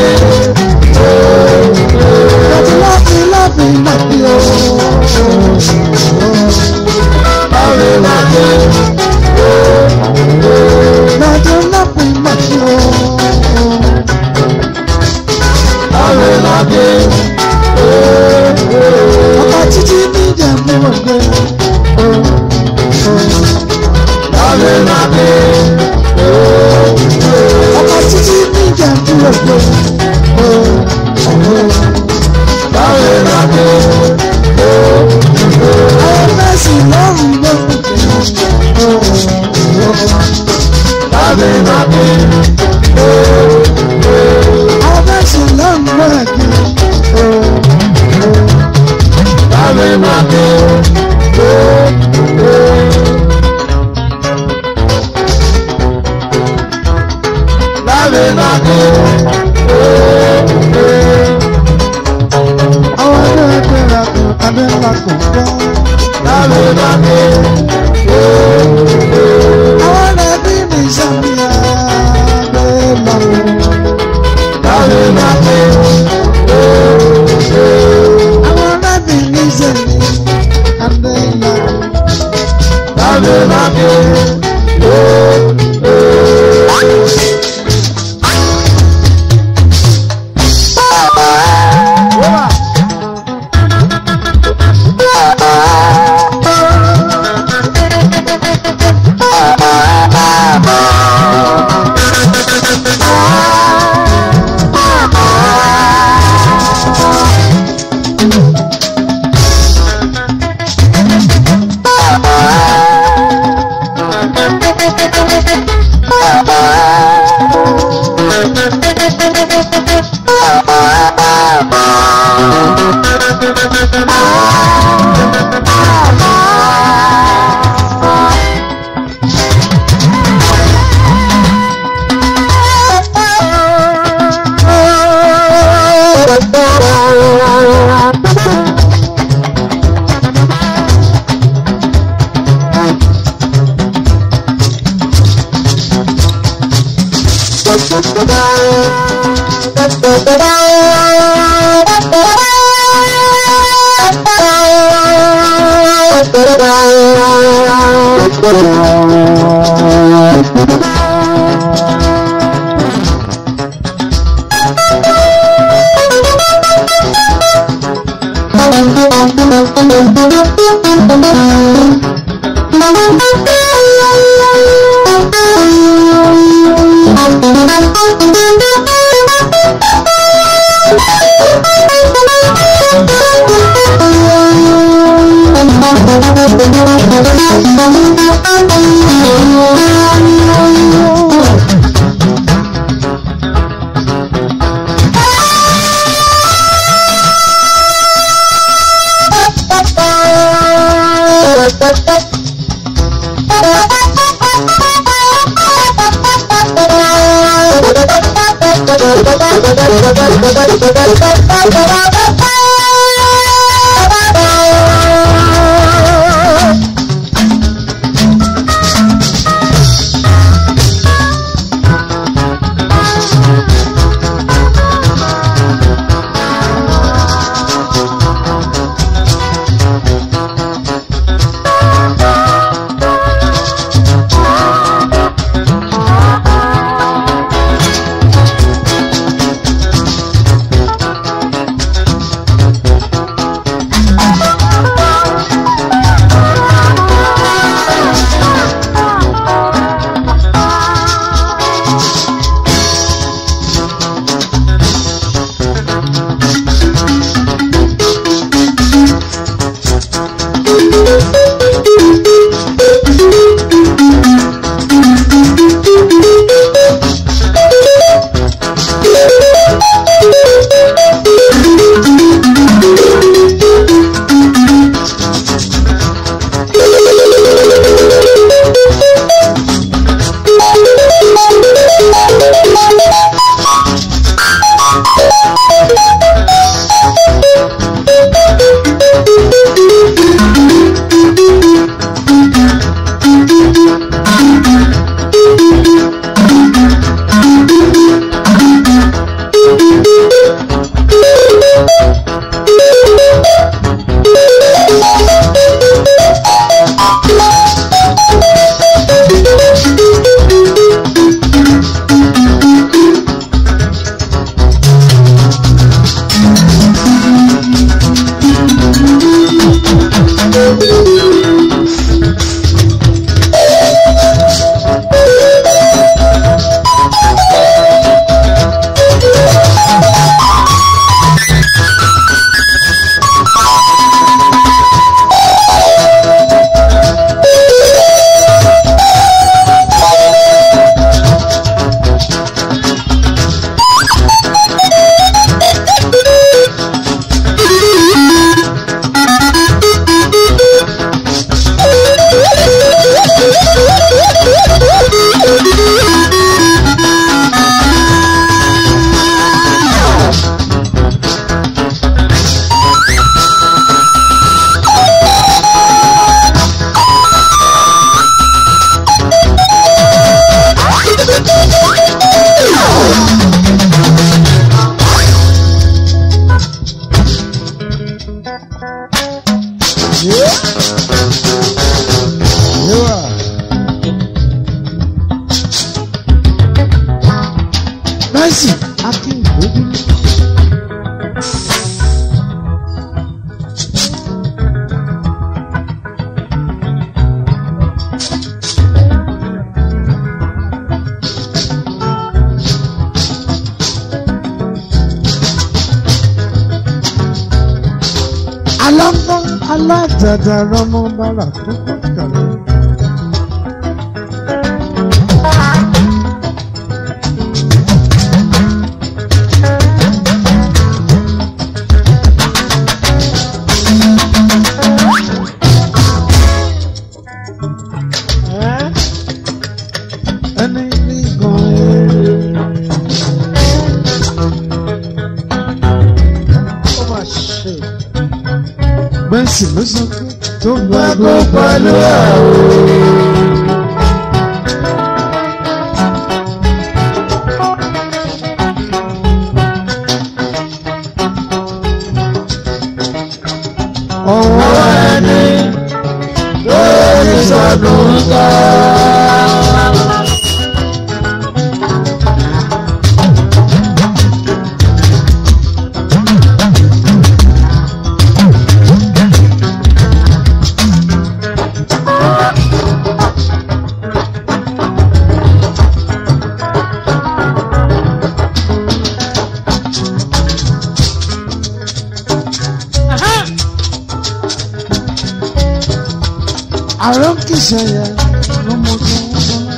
Láti láti láti láti o. láti láti Láti láti láti o. láti láti Ọkọ̀ títí níjẹ̀bú ọ̀gbẹ́. láti láti Ọkọ̀ títí níjẹ̀bú ọ̀gbẹ́. láti láti Àwọn mẹ́sì lọ́rùn lọ́rùn. láti láti Àwọn mẹ́sì lọ́rùn lọ́rùn. láti láti láti láti Àwọn ẹgbẹ́ ẹgbẹ́ ra kùn abẹ́ ńlá kùn gbọ́. láti láti Àwọn ẹbí mi sàmìyà abẹ́ ńlá kùn. láti láti Àwọn ẹbí mi sẹ̀mí abẹ́ ńlá kùn. láti láti aládàáda rọmọ bára tó kọ́ kàlẹ́. ẹni ní gan eré. ó mà ṣe. bẹ́ẹ̀sì ló sọ pé tó gbàgbọ́ pẹ̀lú àwọn. ọwọ́ ẹni lórí sọdún ká. àrùn kìsẹ̀yẹ lọ́mọdé wọn bọ́lá.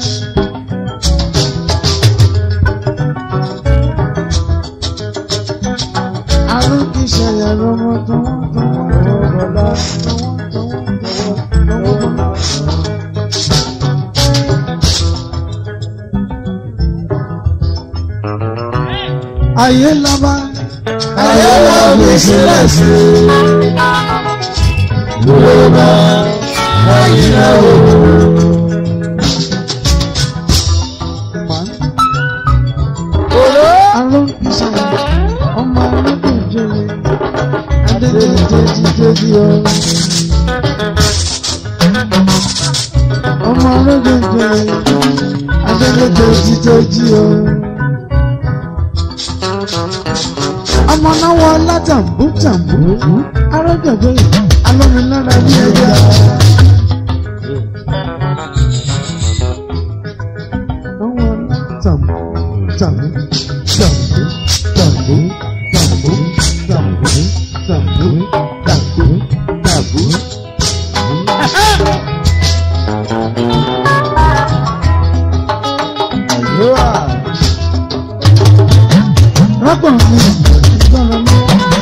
àrùn kìsẹ̀yẹ lọ́mọdé wọn bọ́lá. ayé lọ́ba ayé lọ́ba sílẹ̀ sí i lọ́ba ayé lọ́ba. Àrùn ìṣẹ̀lẹ̀ ọmọ ọlọ́dún jẹrẹ adédèdèdèdè ọ. Ọmọ ọlọ́dún jẹrẹ adédèdèdèdè ọ. Ọmọ náà wọ látàmbú tàmbú arọ́jọ̀gbẹ́ alómilára bí ẹja. Ọwọ́ látàmbú tàmbú tàmbú tàmbú tàmbú tàmbú tàmbú tàmbú tàmbú. Rọ́pọ̀ mi gbọ́dọ̀ mi.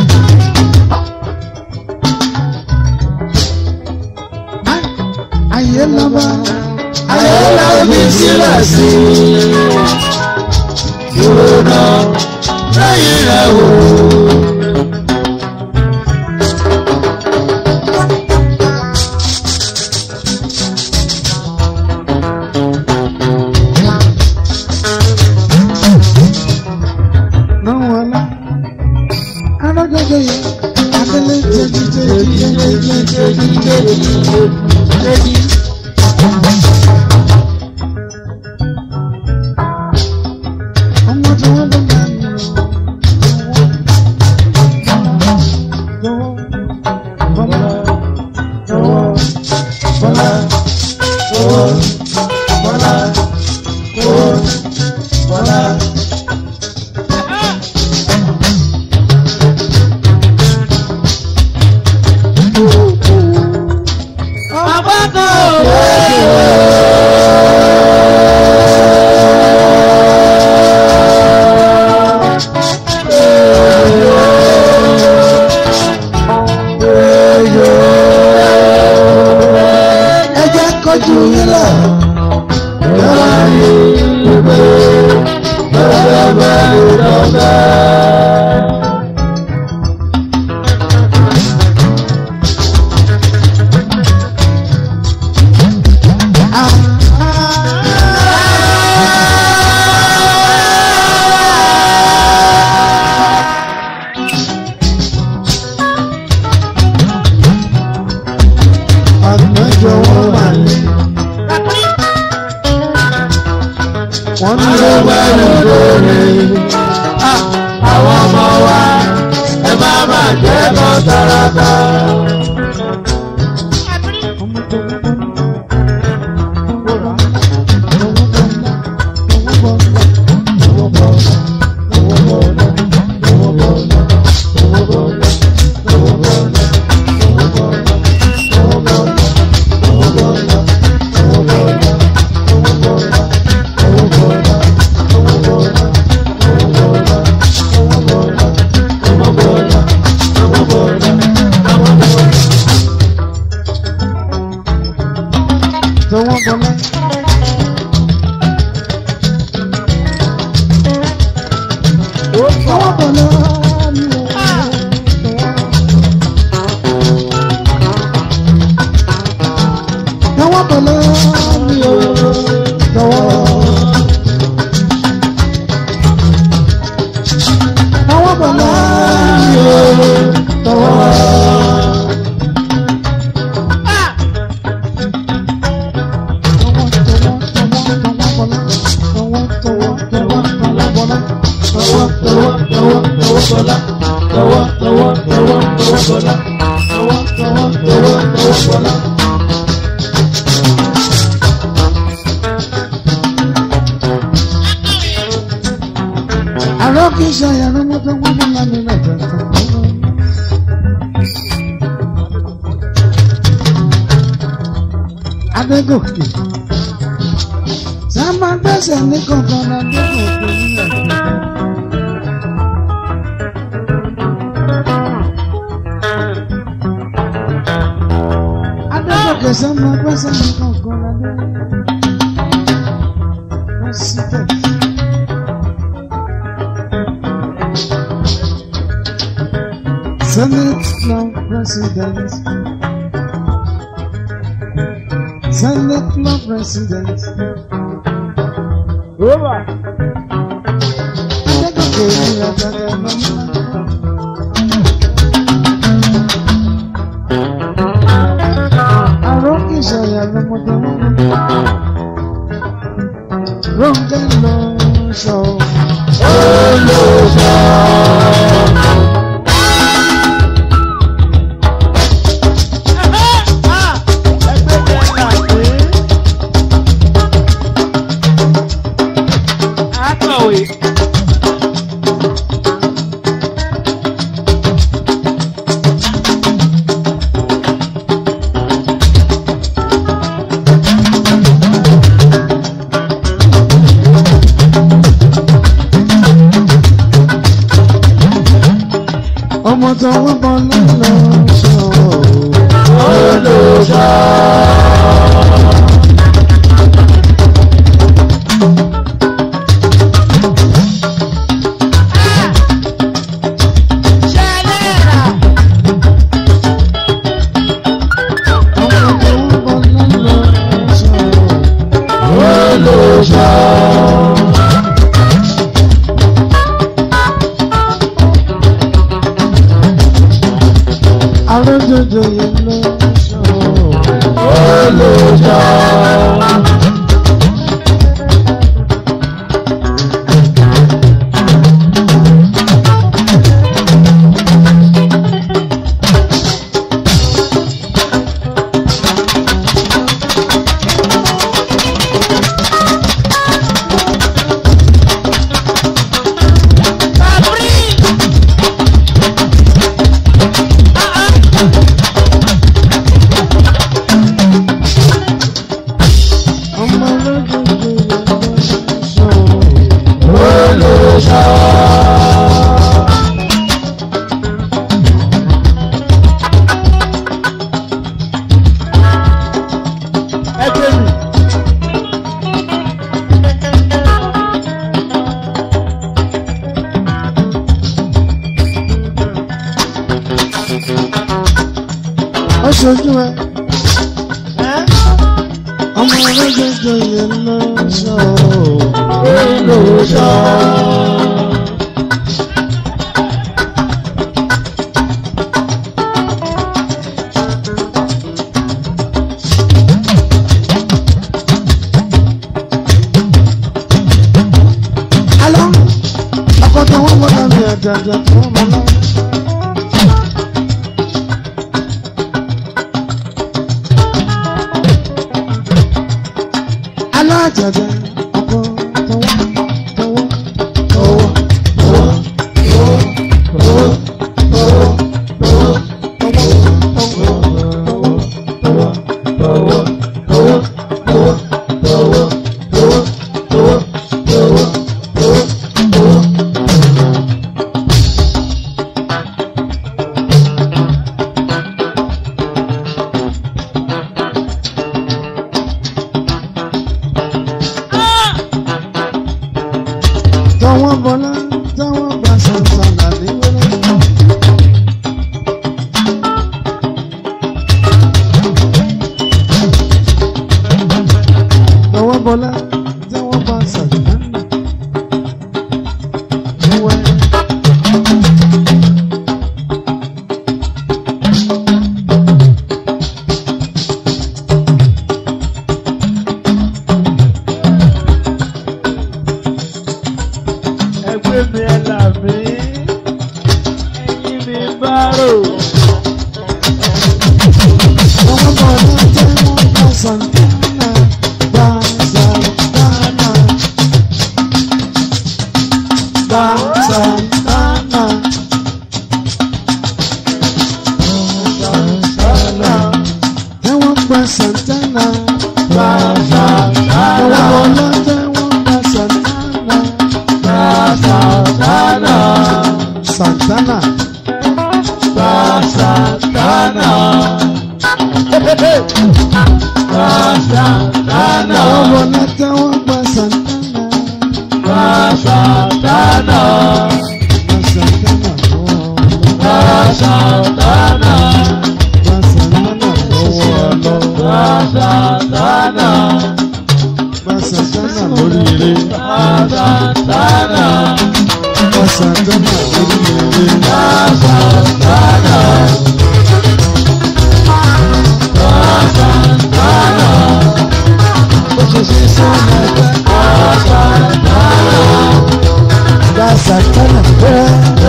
Ayé lọ́ba. ayé lọ́bi sílẹ̀ sí i. Dúró náà lẹ́yìn rẹ̀ wò. náà wọn lá. Arájọ́jọ́ yẹn, Adélé jẹ́jí jẹ́jí jẹ́jí jẹ́jí jẹ́jí jẹ́jí. Ọmọ tí wọ́n bá máa ń lò. Bọ́lá, bọ́lá, bọ́lá, bọ́lá, bọ́lá, bọ́lá. ẹ jẹ́ kọjú yín lọ. Àgbẹ̀jọ wọn wà ní. Wọ́n ní ló bá lù lórí. Àwọn ọmọ wa ẹ má má jẹ́ kọ́ tàràtà. tọwọ́ bọlá. tọwọ́ bọlá mi ò tọwọ́ bọlá mi ò tọwọ́. tọwọ́ bọlá mi ò tọwọ́. Arokisha ya nomoto ngwana ngwana na tata. Adégòkè. Sábà gbẹ́sẹ̀ ní kankan Adégòkè ní ẹ̀kọ́. Adégòkè sábà gbẹ́sẹ̀ ní kankan Adégòkè. President. Senate Club President. Senate Club President. Roma. Adégòkè ní àgbàdo lọ́mọ. Àròkè ìṣàyà lọ́mọdé wọn. Ronke lọ sọ. Akọ̀wé. Ọmọ tó wọ́n bọ̀ lọ́lọ́ sọ. Ọmọ tó wọ́n bọ̀ lọ́lọ́ sọ. Arójòjò yẹn lọ sọ. Ọmọ arójòjò yẹn lọ sọ. Ẹgbẹ́ mi. Ó ṣojú ẹ. Ọmọ arójòjò yẹn lọ sọ. Alọ́, ọkọ̀ tó wọ́n mọ̀ náà ní àjàjà tó wọ́n mọ̀ náà. Alájàjà ọkọ̀ tó wọ́n tọwọ́ tọwọ́ tọwọ́ tọwọ́ tọwọ́ tọwọ́ tọwọ́ tọwọ́ tọwọ́ tọwọ́ tọwọ́ tọwọ́ tọwọ́ tọwọ́ tọwọ́ tọwọ́. bọ́lá táwọn bá sàǹsàǹdà ní wẹ́rẹ́. Lọ́wọ́ bọ́lá táwọn bá sàǹsàǹdà ní wẹ́rẹ́. ẹgbẹ́ mi ẹ là mí ẹyin mi bá rò. Lọ́wọ́ bọ́lá táwọn bá sàǹsàǹdà bá sàǹsàǹdà bá sàǹsàǹdà. Tẹ́wọ́n gba Santana. Tẹ́wọ́n bọ́lá tẹ́wọ́n gba Santana. Santana. Tẹ́wọ́n bọ́lá tẹ́wọ́n gba Santana. Gba Santana. Gba Santana lọ́wọ́ lọ. Gba Santana lórí ire. Gba Santana lórí ire. Gba Santana bẹ́ẹ̀.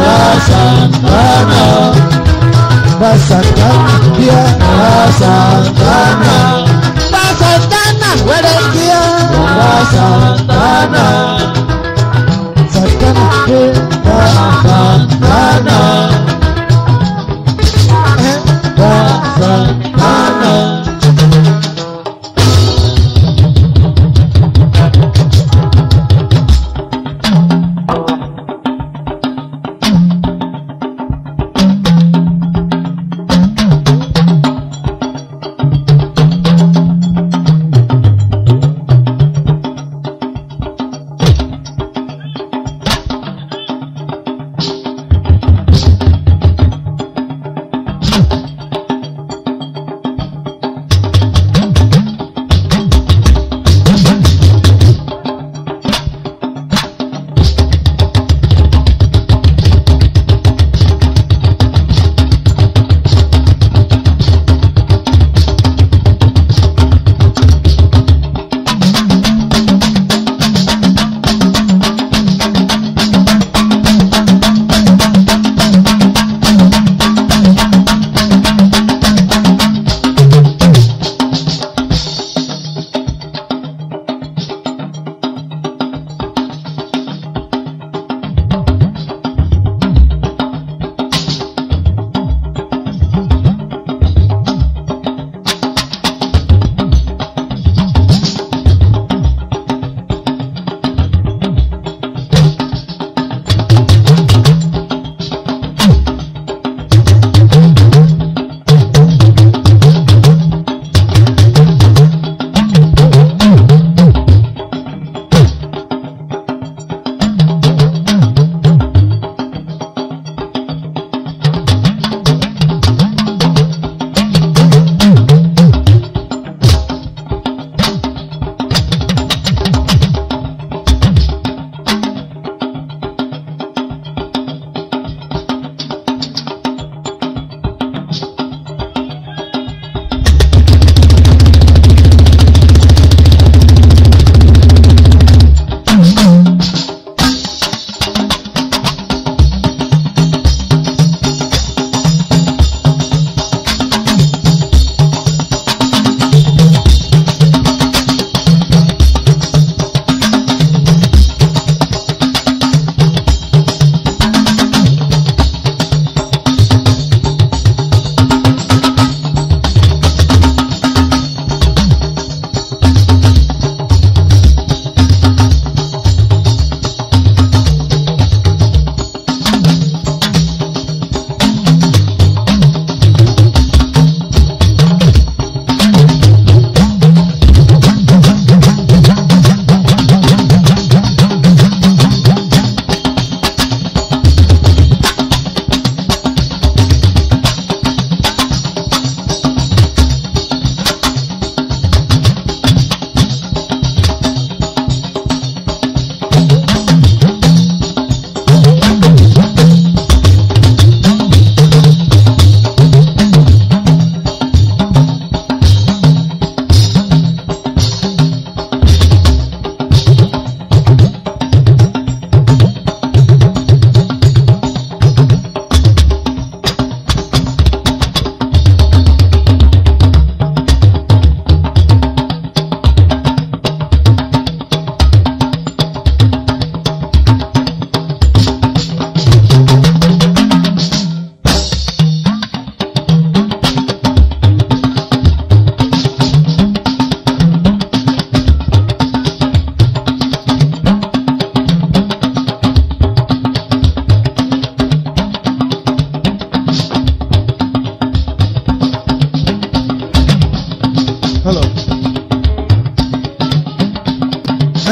Gba Santana bíẹ́. Santana, Gba Santana wẹ́rẹ́ bíẹ́. Santana, Santana bíẹ́. Santana, Santana.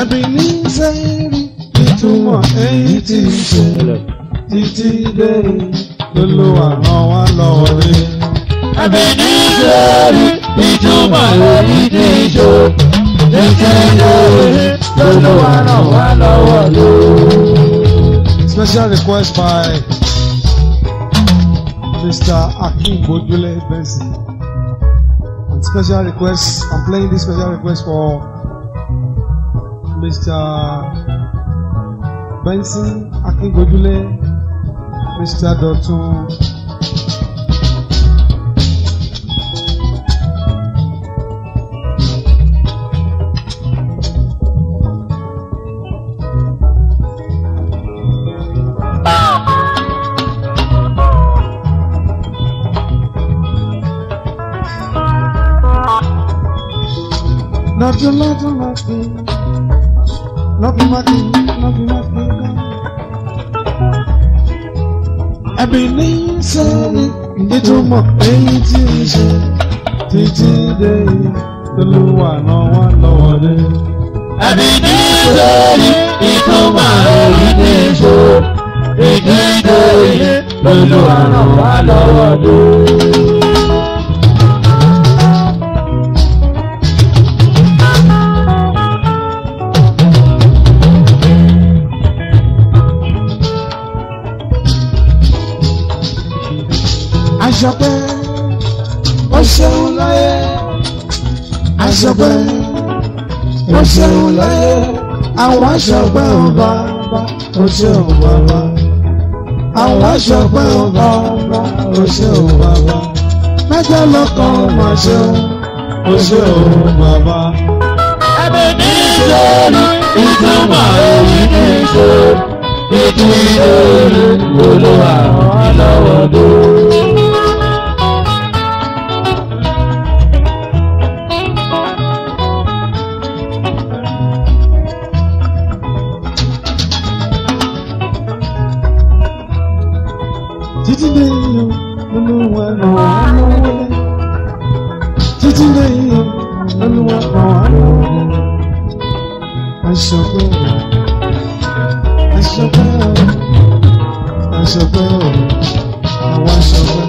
ẹbí ní sẹ́yìnrì ìtumọ̀ èyí tí ń ṣe títí dé lọ́lọ́wà ràn wá lọ́wọ́ dé. ẹbí ní sẹ́rí ìtumọ̀ èyí tí ń ṣe títí dé lọ́lọ́wà ràn wá lọ́wọ́ dé. Special request by Mr. Akim Bojule Benson. And special request, I'm playing this special request for Mr. Benson Akim Bojule, Mr. Dotun. Lọ́dún lọ́dún lọ́dún lọ́dún lọ́dún lọ́dún lọ́dún kan. Ẹbí ní sẹ́ni ìtumọ̀ èyí tí ń ṣe títí dé olúwa náà wá lọ́wọ́ dé. ẹbí ní sẹ́rí ìtumọ̀ èyí tí ń ṣe títí dé lọ́lọ́wà ràn wá lọ́wọ́ dé. Aṣọpẹ́ ó ṣeun láyé. Aṣọpẹ́ ó ṣeun láyé. Àwọn aṣọpẹ́ ò bá ó ṣeun bàbá. Àwọn aṣọpẹ́ ò bá ó ṣeun bàbá. Mẹ́jọ lọ́kàn máa ṣeun ó ṣeun bàbá. ẹbí ní sẹ́rí ìtumọ̀ èyí tí ń ṣe títí dé lọ́lọ́wà ràn wá lọ́wọ́ dé. Títí dé yíyan olúwa ràn wá lọ́wọ́. Títí dé yíyan olúwa ràn wá lọ́wọ́. Aṣọpẹ́ o, aṣọpẹ́ o, aṣọpẹ́ o, àwọn aṣọpẹ́.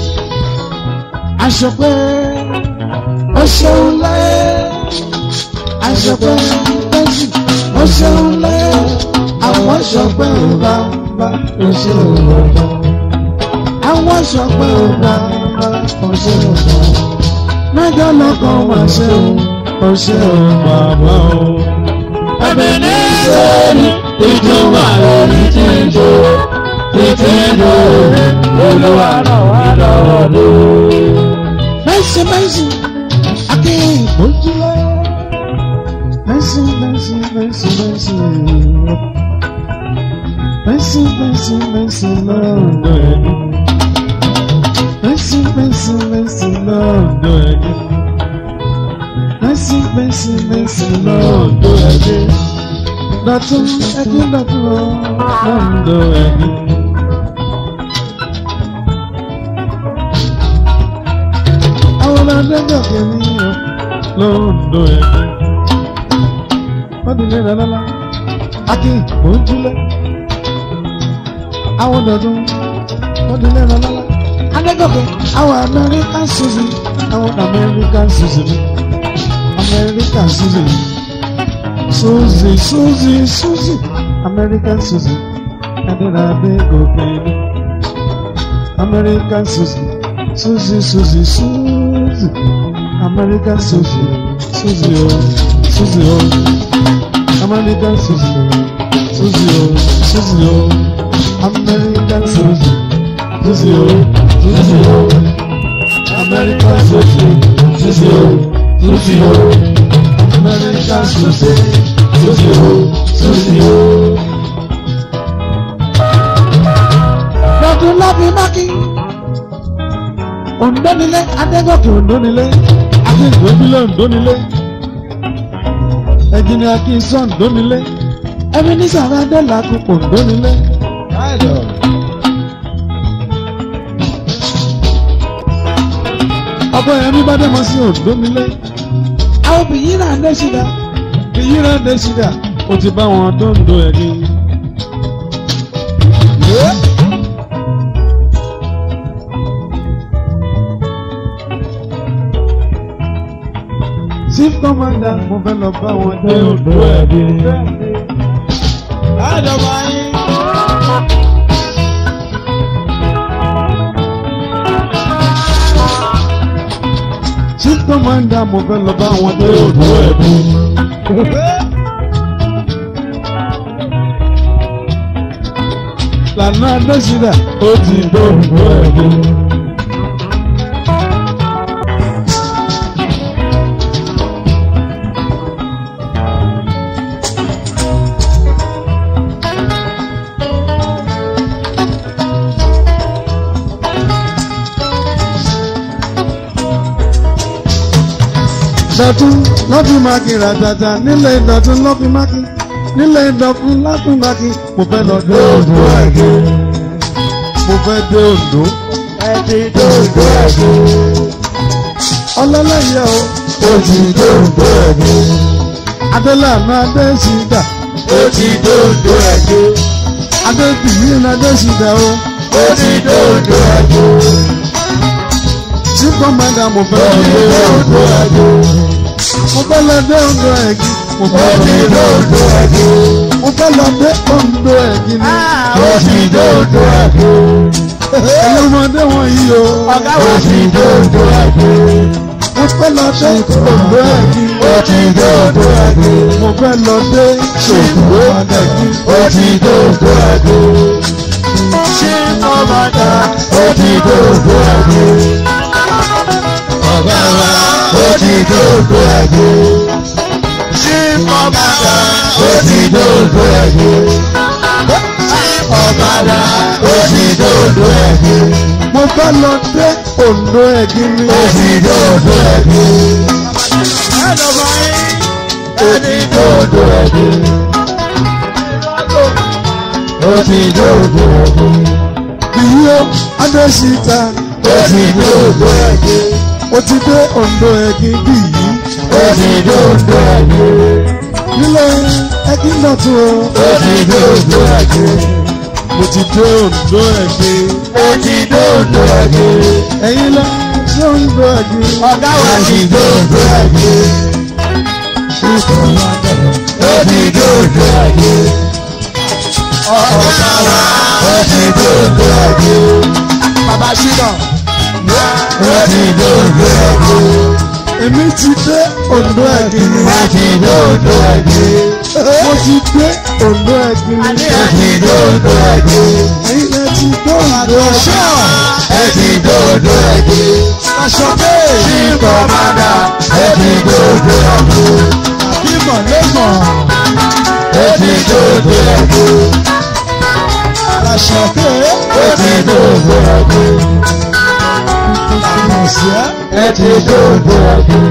Aṣọpẹ́ ó ṣeun láyé. Aṣọpẹ́ bẹ́sì ó ṣeun láyé. Àwọn aṣọpẹ́ ò bá bá ó ṣeun bàbá àwọn sọpẹ́ ọba ọṣẹ ọba mẹ́jọ lọ́kàn wá ṣe o ọṣẹ ọba bá o. ẹbí ní sẹ́rí ìtumọ̀ èyí tí ń ṣe títí dé lọ́lọ́wà ràn wá lọ́wọ́ dé. mẹ́sì mẹ́sì akéwì ojúlẹ̀ mẹ́sì mẹ́sì mẹ́sì mẹ́sì mẹ́sì mẹ́sì mẹ́sì lọ́dọ̀ ẹni mẹ́sì mẹ́sì mẹ́sì lọ́dọ̀ ẹni mẹ́sì mẹ́sì mẹ́sì lọ́dọ̀ ẹni dọ̀tún ẹni dọ̀tún lọ́dọ̀ ẹni. àwọn ọlọ́dẹ́gbẹ̀ kìíní lọ́dọ̀ ẹni. wọ́n ti lé lọ́lọ́lá akin ojúlẹ̀ àwọn dọ̀tún wọ́n ti lé lọ́lọ́lá adégòkè àwọn American Susie àwọn American Susie American Susie Susie Susie Susie American Susie adéla adégòkè ni American Susie Susie Susie Susie American Susie Susie o Susie o American Susie Susie o Susie o American Susie Susie o Susie o American Susie Susie o Susie o American Susie Susie o Susie o. Dọ̀tun láfi mákì. Òǹdónilé Adégòkè Òǹdónilé Akínkòbílẹ̀ Òǹdónilé Ẹ̀jìnì Akínsọ̀ Òǹdónilé Ebenezer Adélakùn Òǹdónilé. Ọkọ yẹn mi bá dé mọ sí Òǹdónilé. Àwọn obìnrin náà lé ṣìdá. èyí rẹ̀ dé sídà ó ti bá wọn tó ń do ẹ̀rí. chief commander mo fẹ́ lọ bá wọn dé odò ẹ̀rí. àjọba yín. chief commander mo fẹ́ lọ bá wọn dé odò ẹ̀rí. lànà adésínà ó ti dòdò ẹ̀rí. dọ̀tún lọ́fí mákì ràtàtà nílẹ̀ ìdọ̀tún lọ́fí mákì nílẹ̀ ìdọ̀tún lọ́fí mákì mo fẹ́ lọ dé Oǹdó ẹ̀gẹ́ mo fẹ́ dé Oǹdó ẹ ti dòdò ẹ̀gbẹ́. ọlọ́lẹ́yẹ o ó ti dòdò ẹ̀gbẹ́. adélànà adésìdà ó ti dòdò ẹ̀gbẹ́. adébíyí adésìdà o ó ti dòdò ẹ̀gbẹ́. tí kọ́mẹ́ndà mo fẹ́ ó lọ ti dé dòdò ẹ̀gbẹ́. mo fẹ́ lọ dé Oǹdó ẹ̀gí mo ó fẹ́ ti lọ dòdò ẹ̀gbẹ́. mo fẹ́ lọ dé Oǹdó ẹ̀gí ni ó ti dòdò ẹ̀gbẹ́. ẹ̀yin ọmọdé wọ̀nyí o ó ti dòdò ẹ̀gbẹ́. mo fẹ́ lọ dé Oǹdó ẹ̀gí ó ti dòdò ẹ̀gbẹ́. mo fẹ́ lọ dé Oǹdó ẹ̀gí. ó ti dòdò ẹ̀gbẹ́. ṣé kọ́mọ́dà ó ti dòdò ẹ̀gbẹ́. ọ̀gá wa ó ti dòdò ẹ̀gbẹ́. ṣé kọ́mọ́dà ó ti dòdò ẹ̀gbẹ́. ọ̀gá ó ti dòdò ẹ̀gbẹ́. mo fẹ́ lọ dé Oǹdó ẹ̀gí ni ó ti dòdò ẹ̀gbẹ́. ó ti dòdò ẹ̀gbẹ́. ó ti dòdò ẹ̀gbẹ́. bìyí o adésìta ó ti dòdò ẹ̀gbẹ́. ó ti dé Oǹdó ẹ̀gí bìyí ó ti dòdò ẹ̀gbẹ́. nílé ẹ̀gí dọ̀tún o ó ti dòdò ẹ̀gbẹ́. mo ti dé Oǹdó ẹ̀gí ó ti dòdò ẹ̀gbẹ́. ẹ̀yin lọ dé Oǹdó ẹ̀gí ọ̀gá wa ti dòdò ẹ̀gbẹ́. ó ti dòdò ẹ̀gbẹ́. ọ̀gá wa ó ti dòdò ẹ̀gbẹ́. bàbá ṣínà ó ti dòdò ẹ̀gbẹ́. èmi ti dé Oǹdó ẹ̀gí ni ó ti dòdò ẹ̀gbẹ́. mo ti dé Oǹdó ẹ̀gí ni ó ti dòdò ẹ̀gbẹ́. ẹ̀yin lẹ ti dé Oǹdó ẹ̀gí ẹ ti dòdò ẹ̀gbẹ́. aṣọ bẹ́ẹ̀ tí kọ́mádà ẹ ti dòdò ẹ̀gbẹ́. bímọ lẹ́mọ̀ ẹ ti dòdò ẹ̀gbẹ́. aṣọ bẹ́ẹ̀ ẹ ti dòdò ẹ̀gbẹ́. mọ̀ sí ẹ́. ẹ ti dòdò ẹ̀gbẹ́.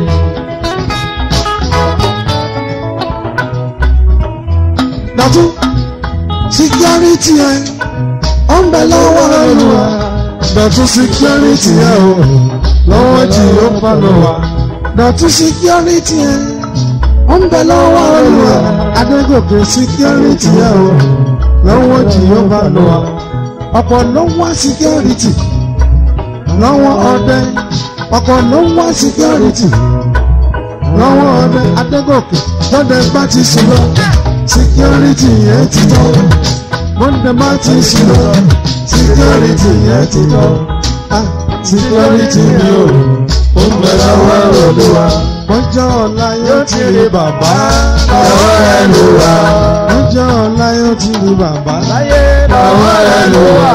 dọ̀tún síkírítì ẹ̀ ó ń bẹ lọ́wọ́ olùwà dọ̀tún síkírítì ẹ̀ o lọ́wọ́ jì ó bá lọ wá dọ̀tún síkírítì ẹ̀ ó ń bẹ lọ́wọ́ olùwà adégòkè síkírítì ẹ̀ o lọ́wọ́ jì ó bá lọ wá ọ̀pọ̀ ló ń wá síkírítì lọ́wọ́ ọdẹ ọ̀pọ̀ ló ń wá síkírítì lọ́wọ́ ọdẹ adégòkè lọ́dẹ bá ti sùn lọ security yẹn ti tọ́ monday má ti sùn lọ security yẹn ti tọ́ ah security ni o ó ń bẹ lọ́wọ́ olúwa ọjọ́ ọ̀la yóò ti rí bàbá ọwọ́ ẹ ló wà. ọjọ́ ọ̀la yóò ti rí bàbá láyé ọwọ́ ẹ ló wà.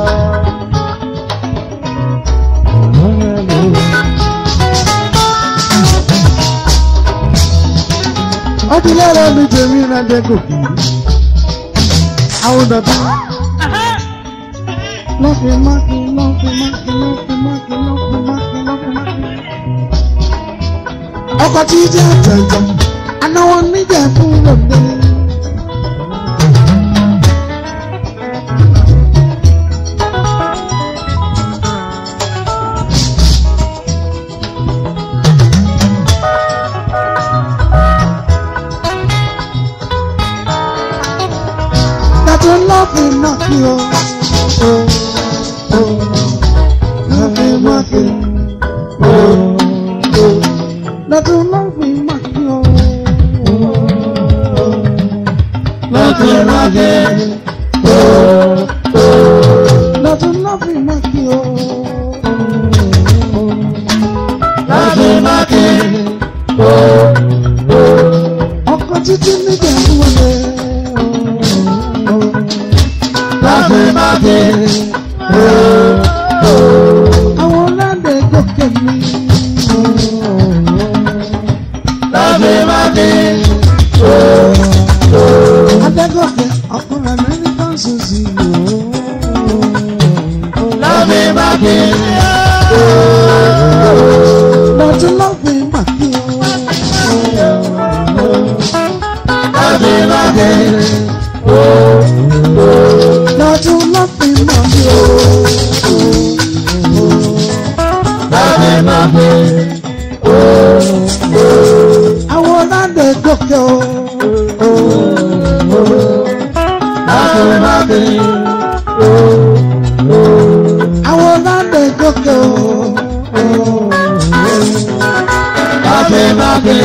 ọdún lára mi tèmi náà dé gòkè àwọn dàbí lọ́fì mákì lọ́fì mákì lọ́fì mákì lọ́fì mákì lọ́fì mákì. ọkọ̀ tí jẹ́ àtẹ̀jọ́ anáwó níjà fún lòdì. ló fi mọ̀ kí o. Ló fi mọ̀ kí o. Lọ́dún ló fi mọ̀ kí o. lọ́kẹ́ lọ́kẹ́ Lọ́dún ló fi mọ̀ kí o. lọ́kẹ́ lọ́kẹ́ Ọkọ̀ títí níjà ń wọlé. lọ́kẹ́ lọ́kẹ́ Àwọn ọlọ́dẹ gòkè mi. lọ́kẹ́ lọ́kẹ́ Adégòkè ọkùnrin Amẹ́ríkà sọ̀sì yòó. lọ́kẹ́ lọ́kẹ́ Lọ́dún ló fi mọ̀ kí o. lọ́kẹ́ lọ́kẹ́ Lọ́dún ló fi mọ̀ kí o. lọ́kẹ́ lọ́kẹ́ Àwọn ọlọ́dẹ gòkè o. lọ́kẹ́ lọ́kẹ́ Àwọn ọlọ́dẹ gòkè o. lọ́kẹ́ lọ́kẹ́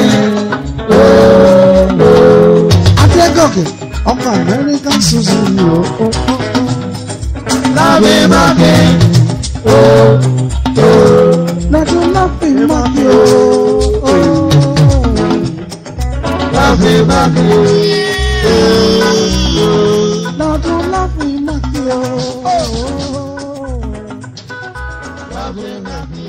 Adégòkè ọkọ̀ Amẹ́ríkà sọ̀sì yòó. lọ́kẹ́ lọ́kẹ́ Lọ́dún ló fi mọ̀ kí o. lọ́kẹ́ lọ́kẹ́ Lọ́dún ló fi mọ̀ kí o. lọ́kẹ́ lọ́kẹ́.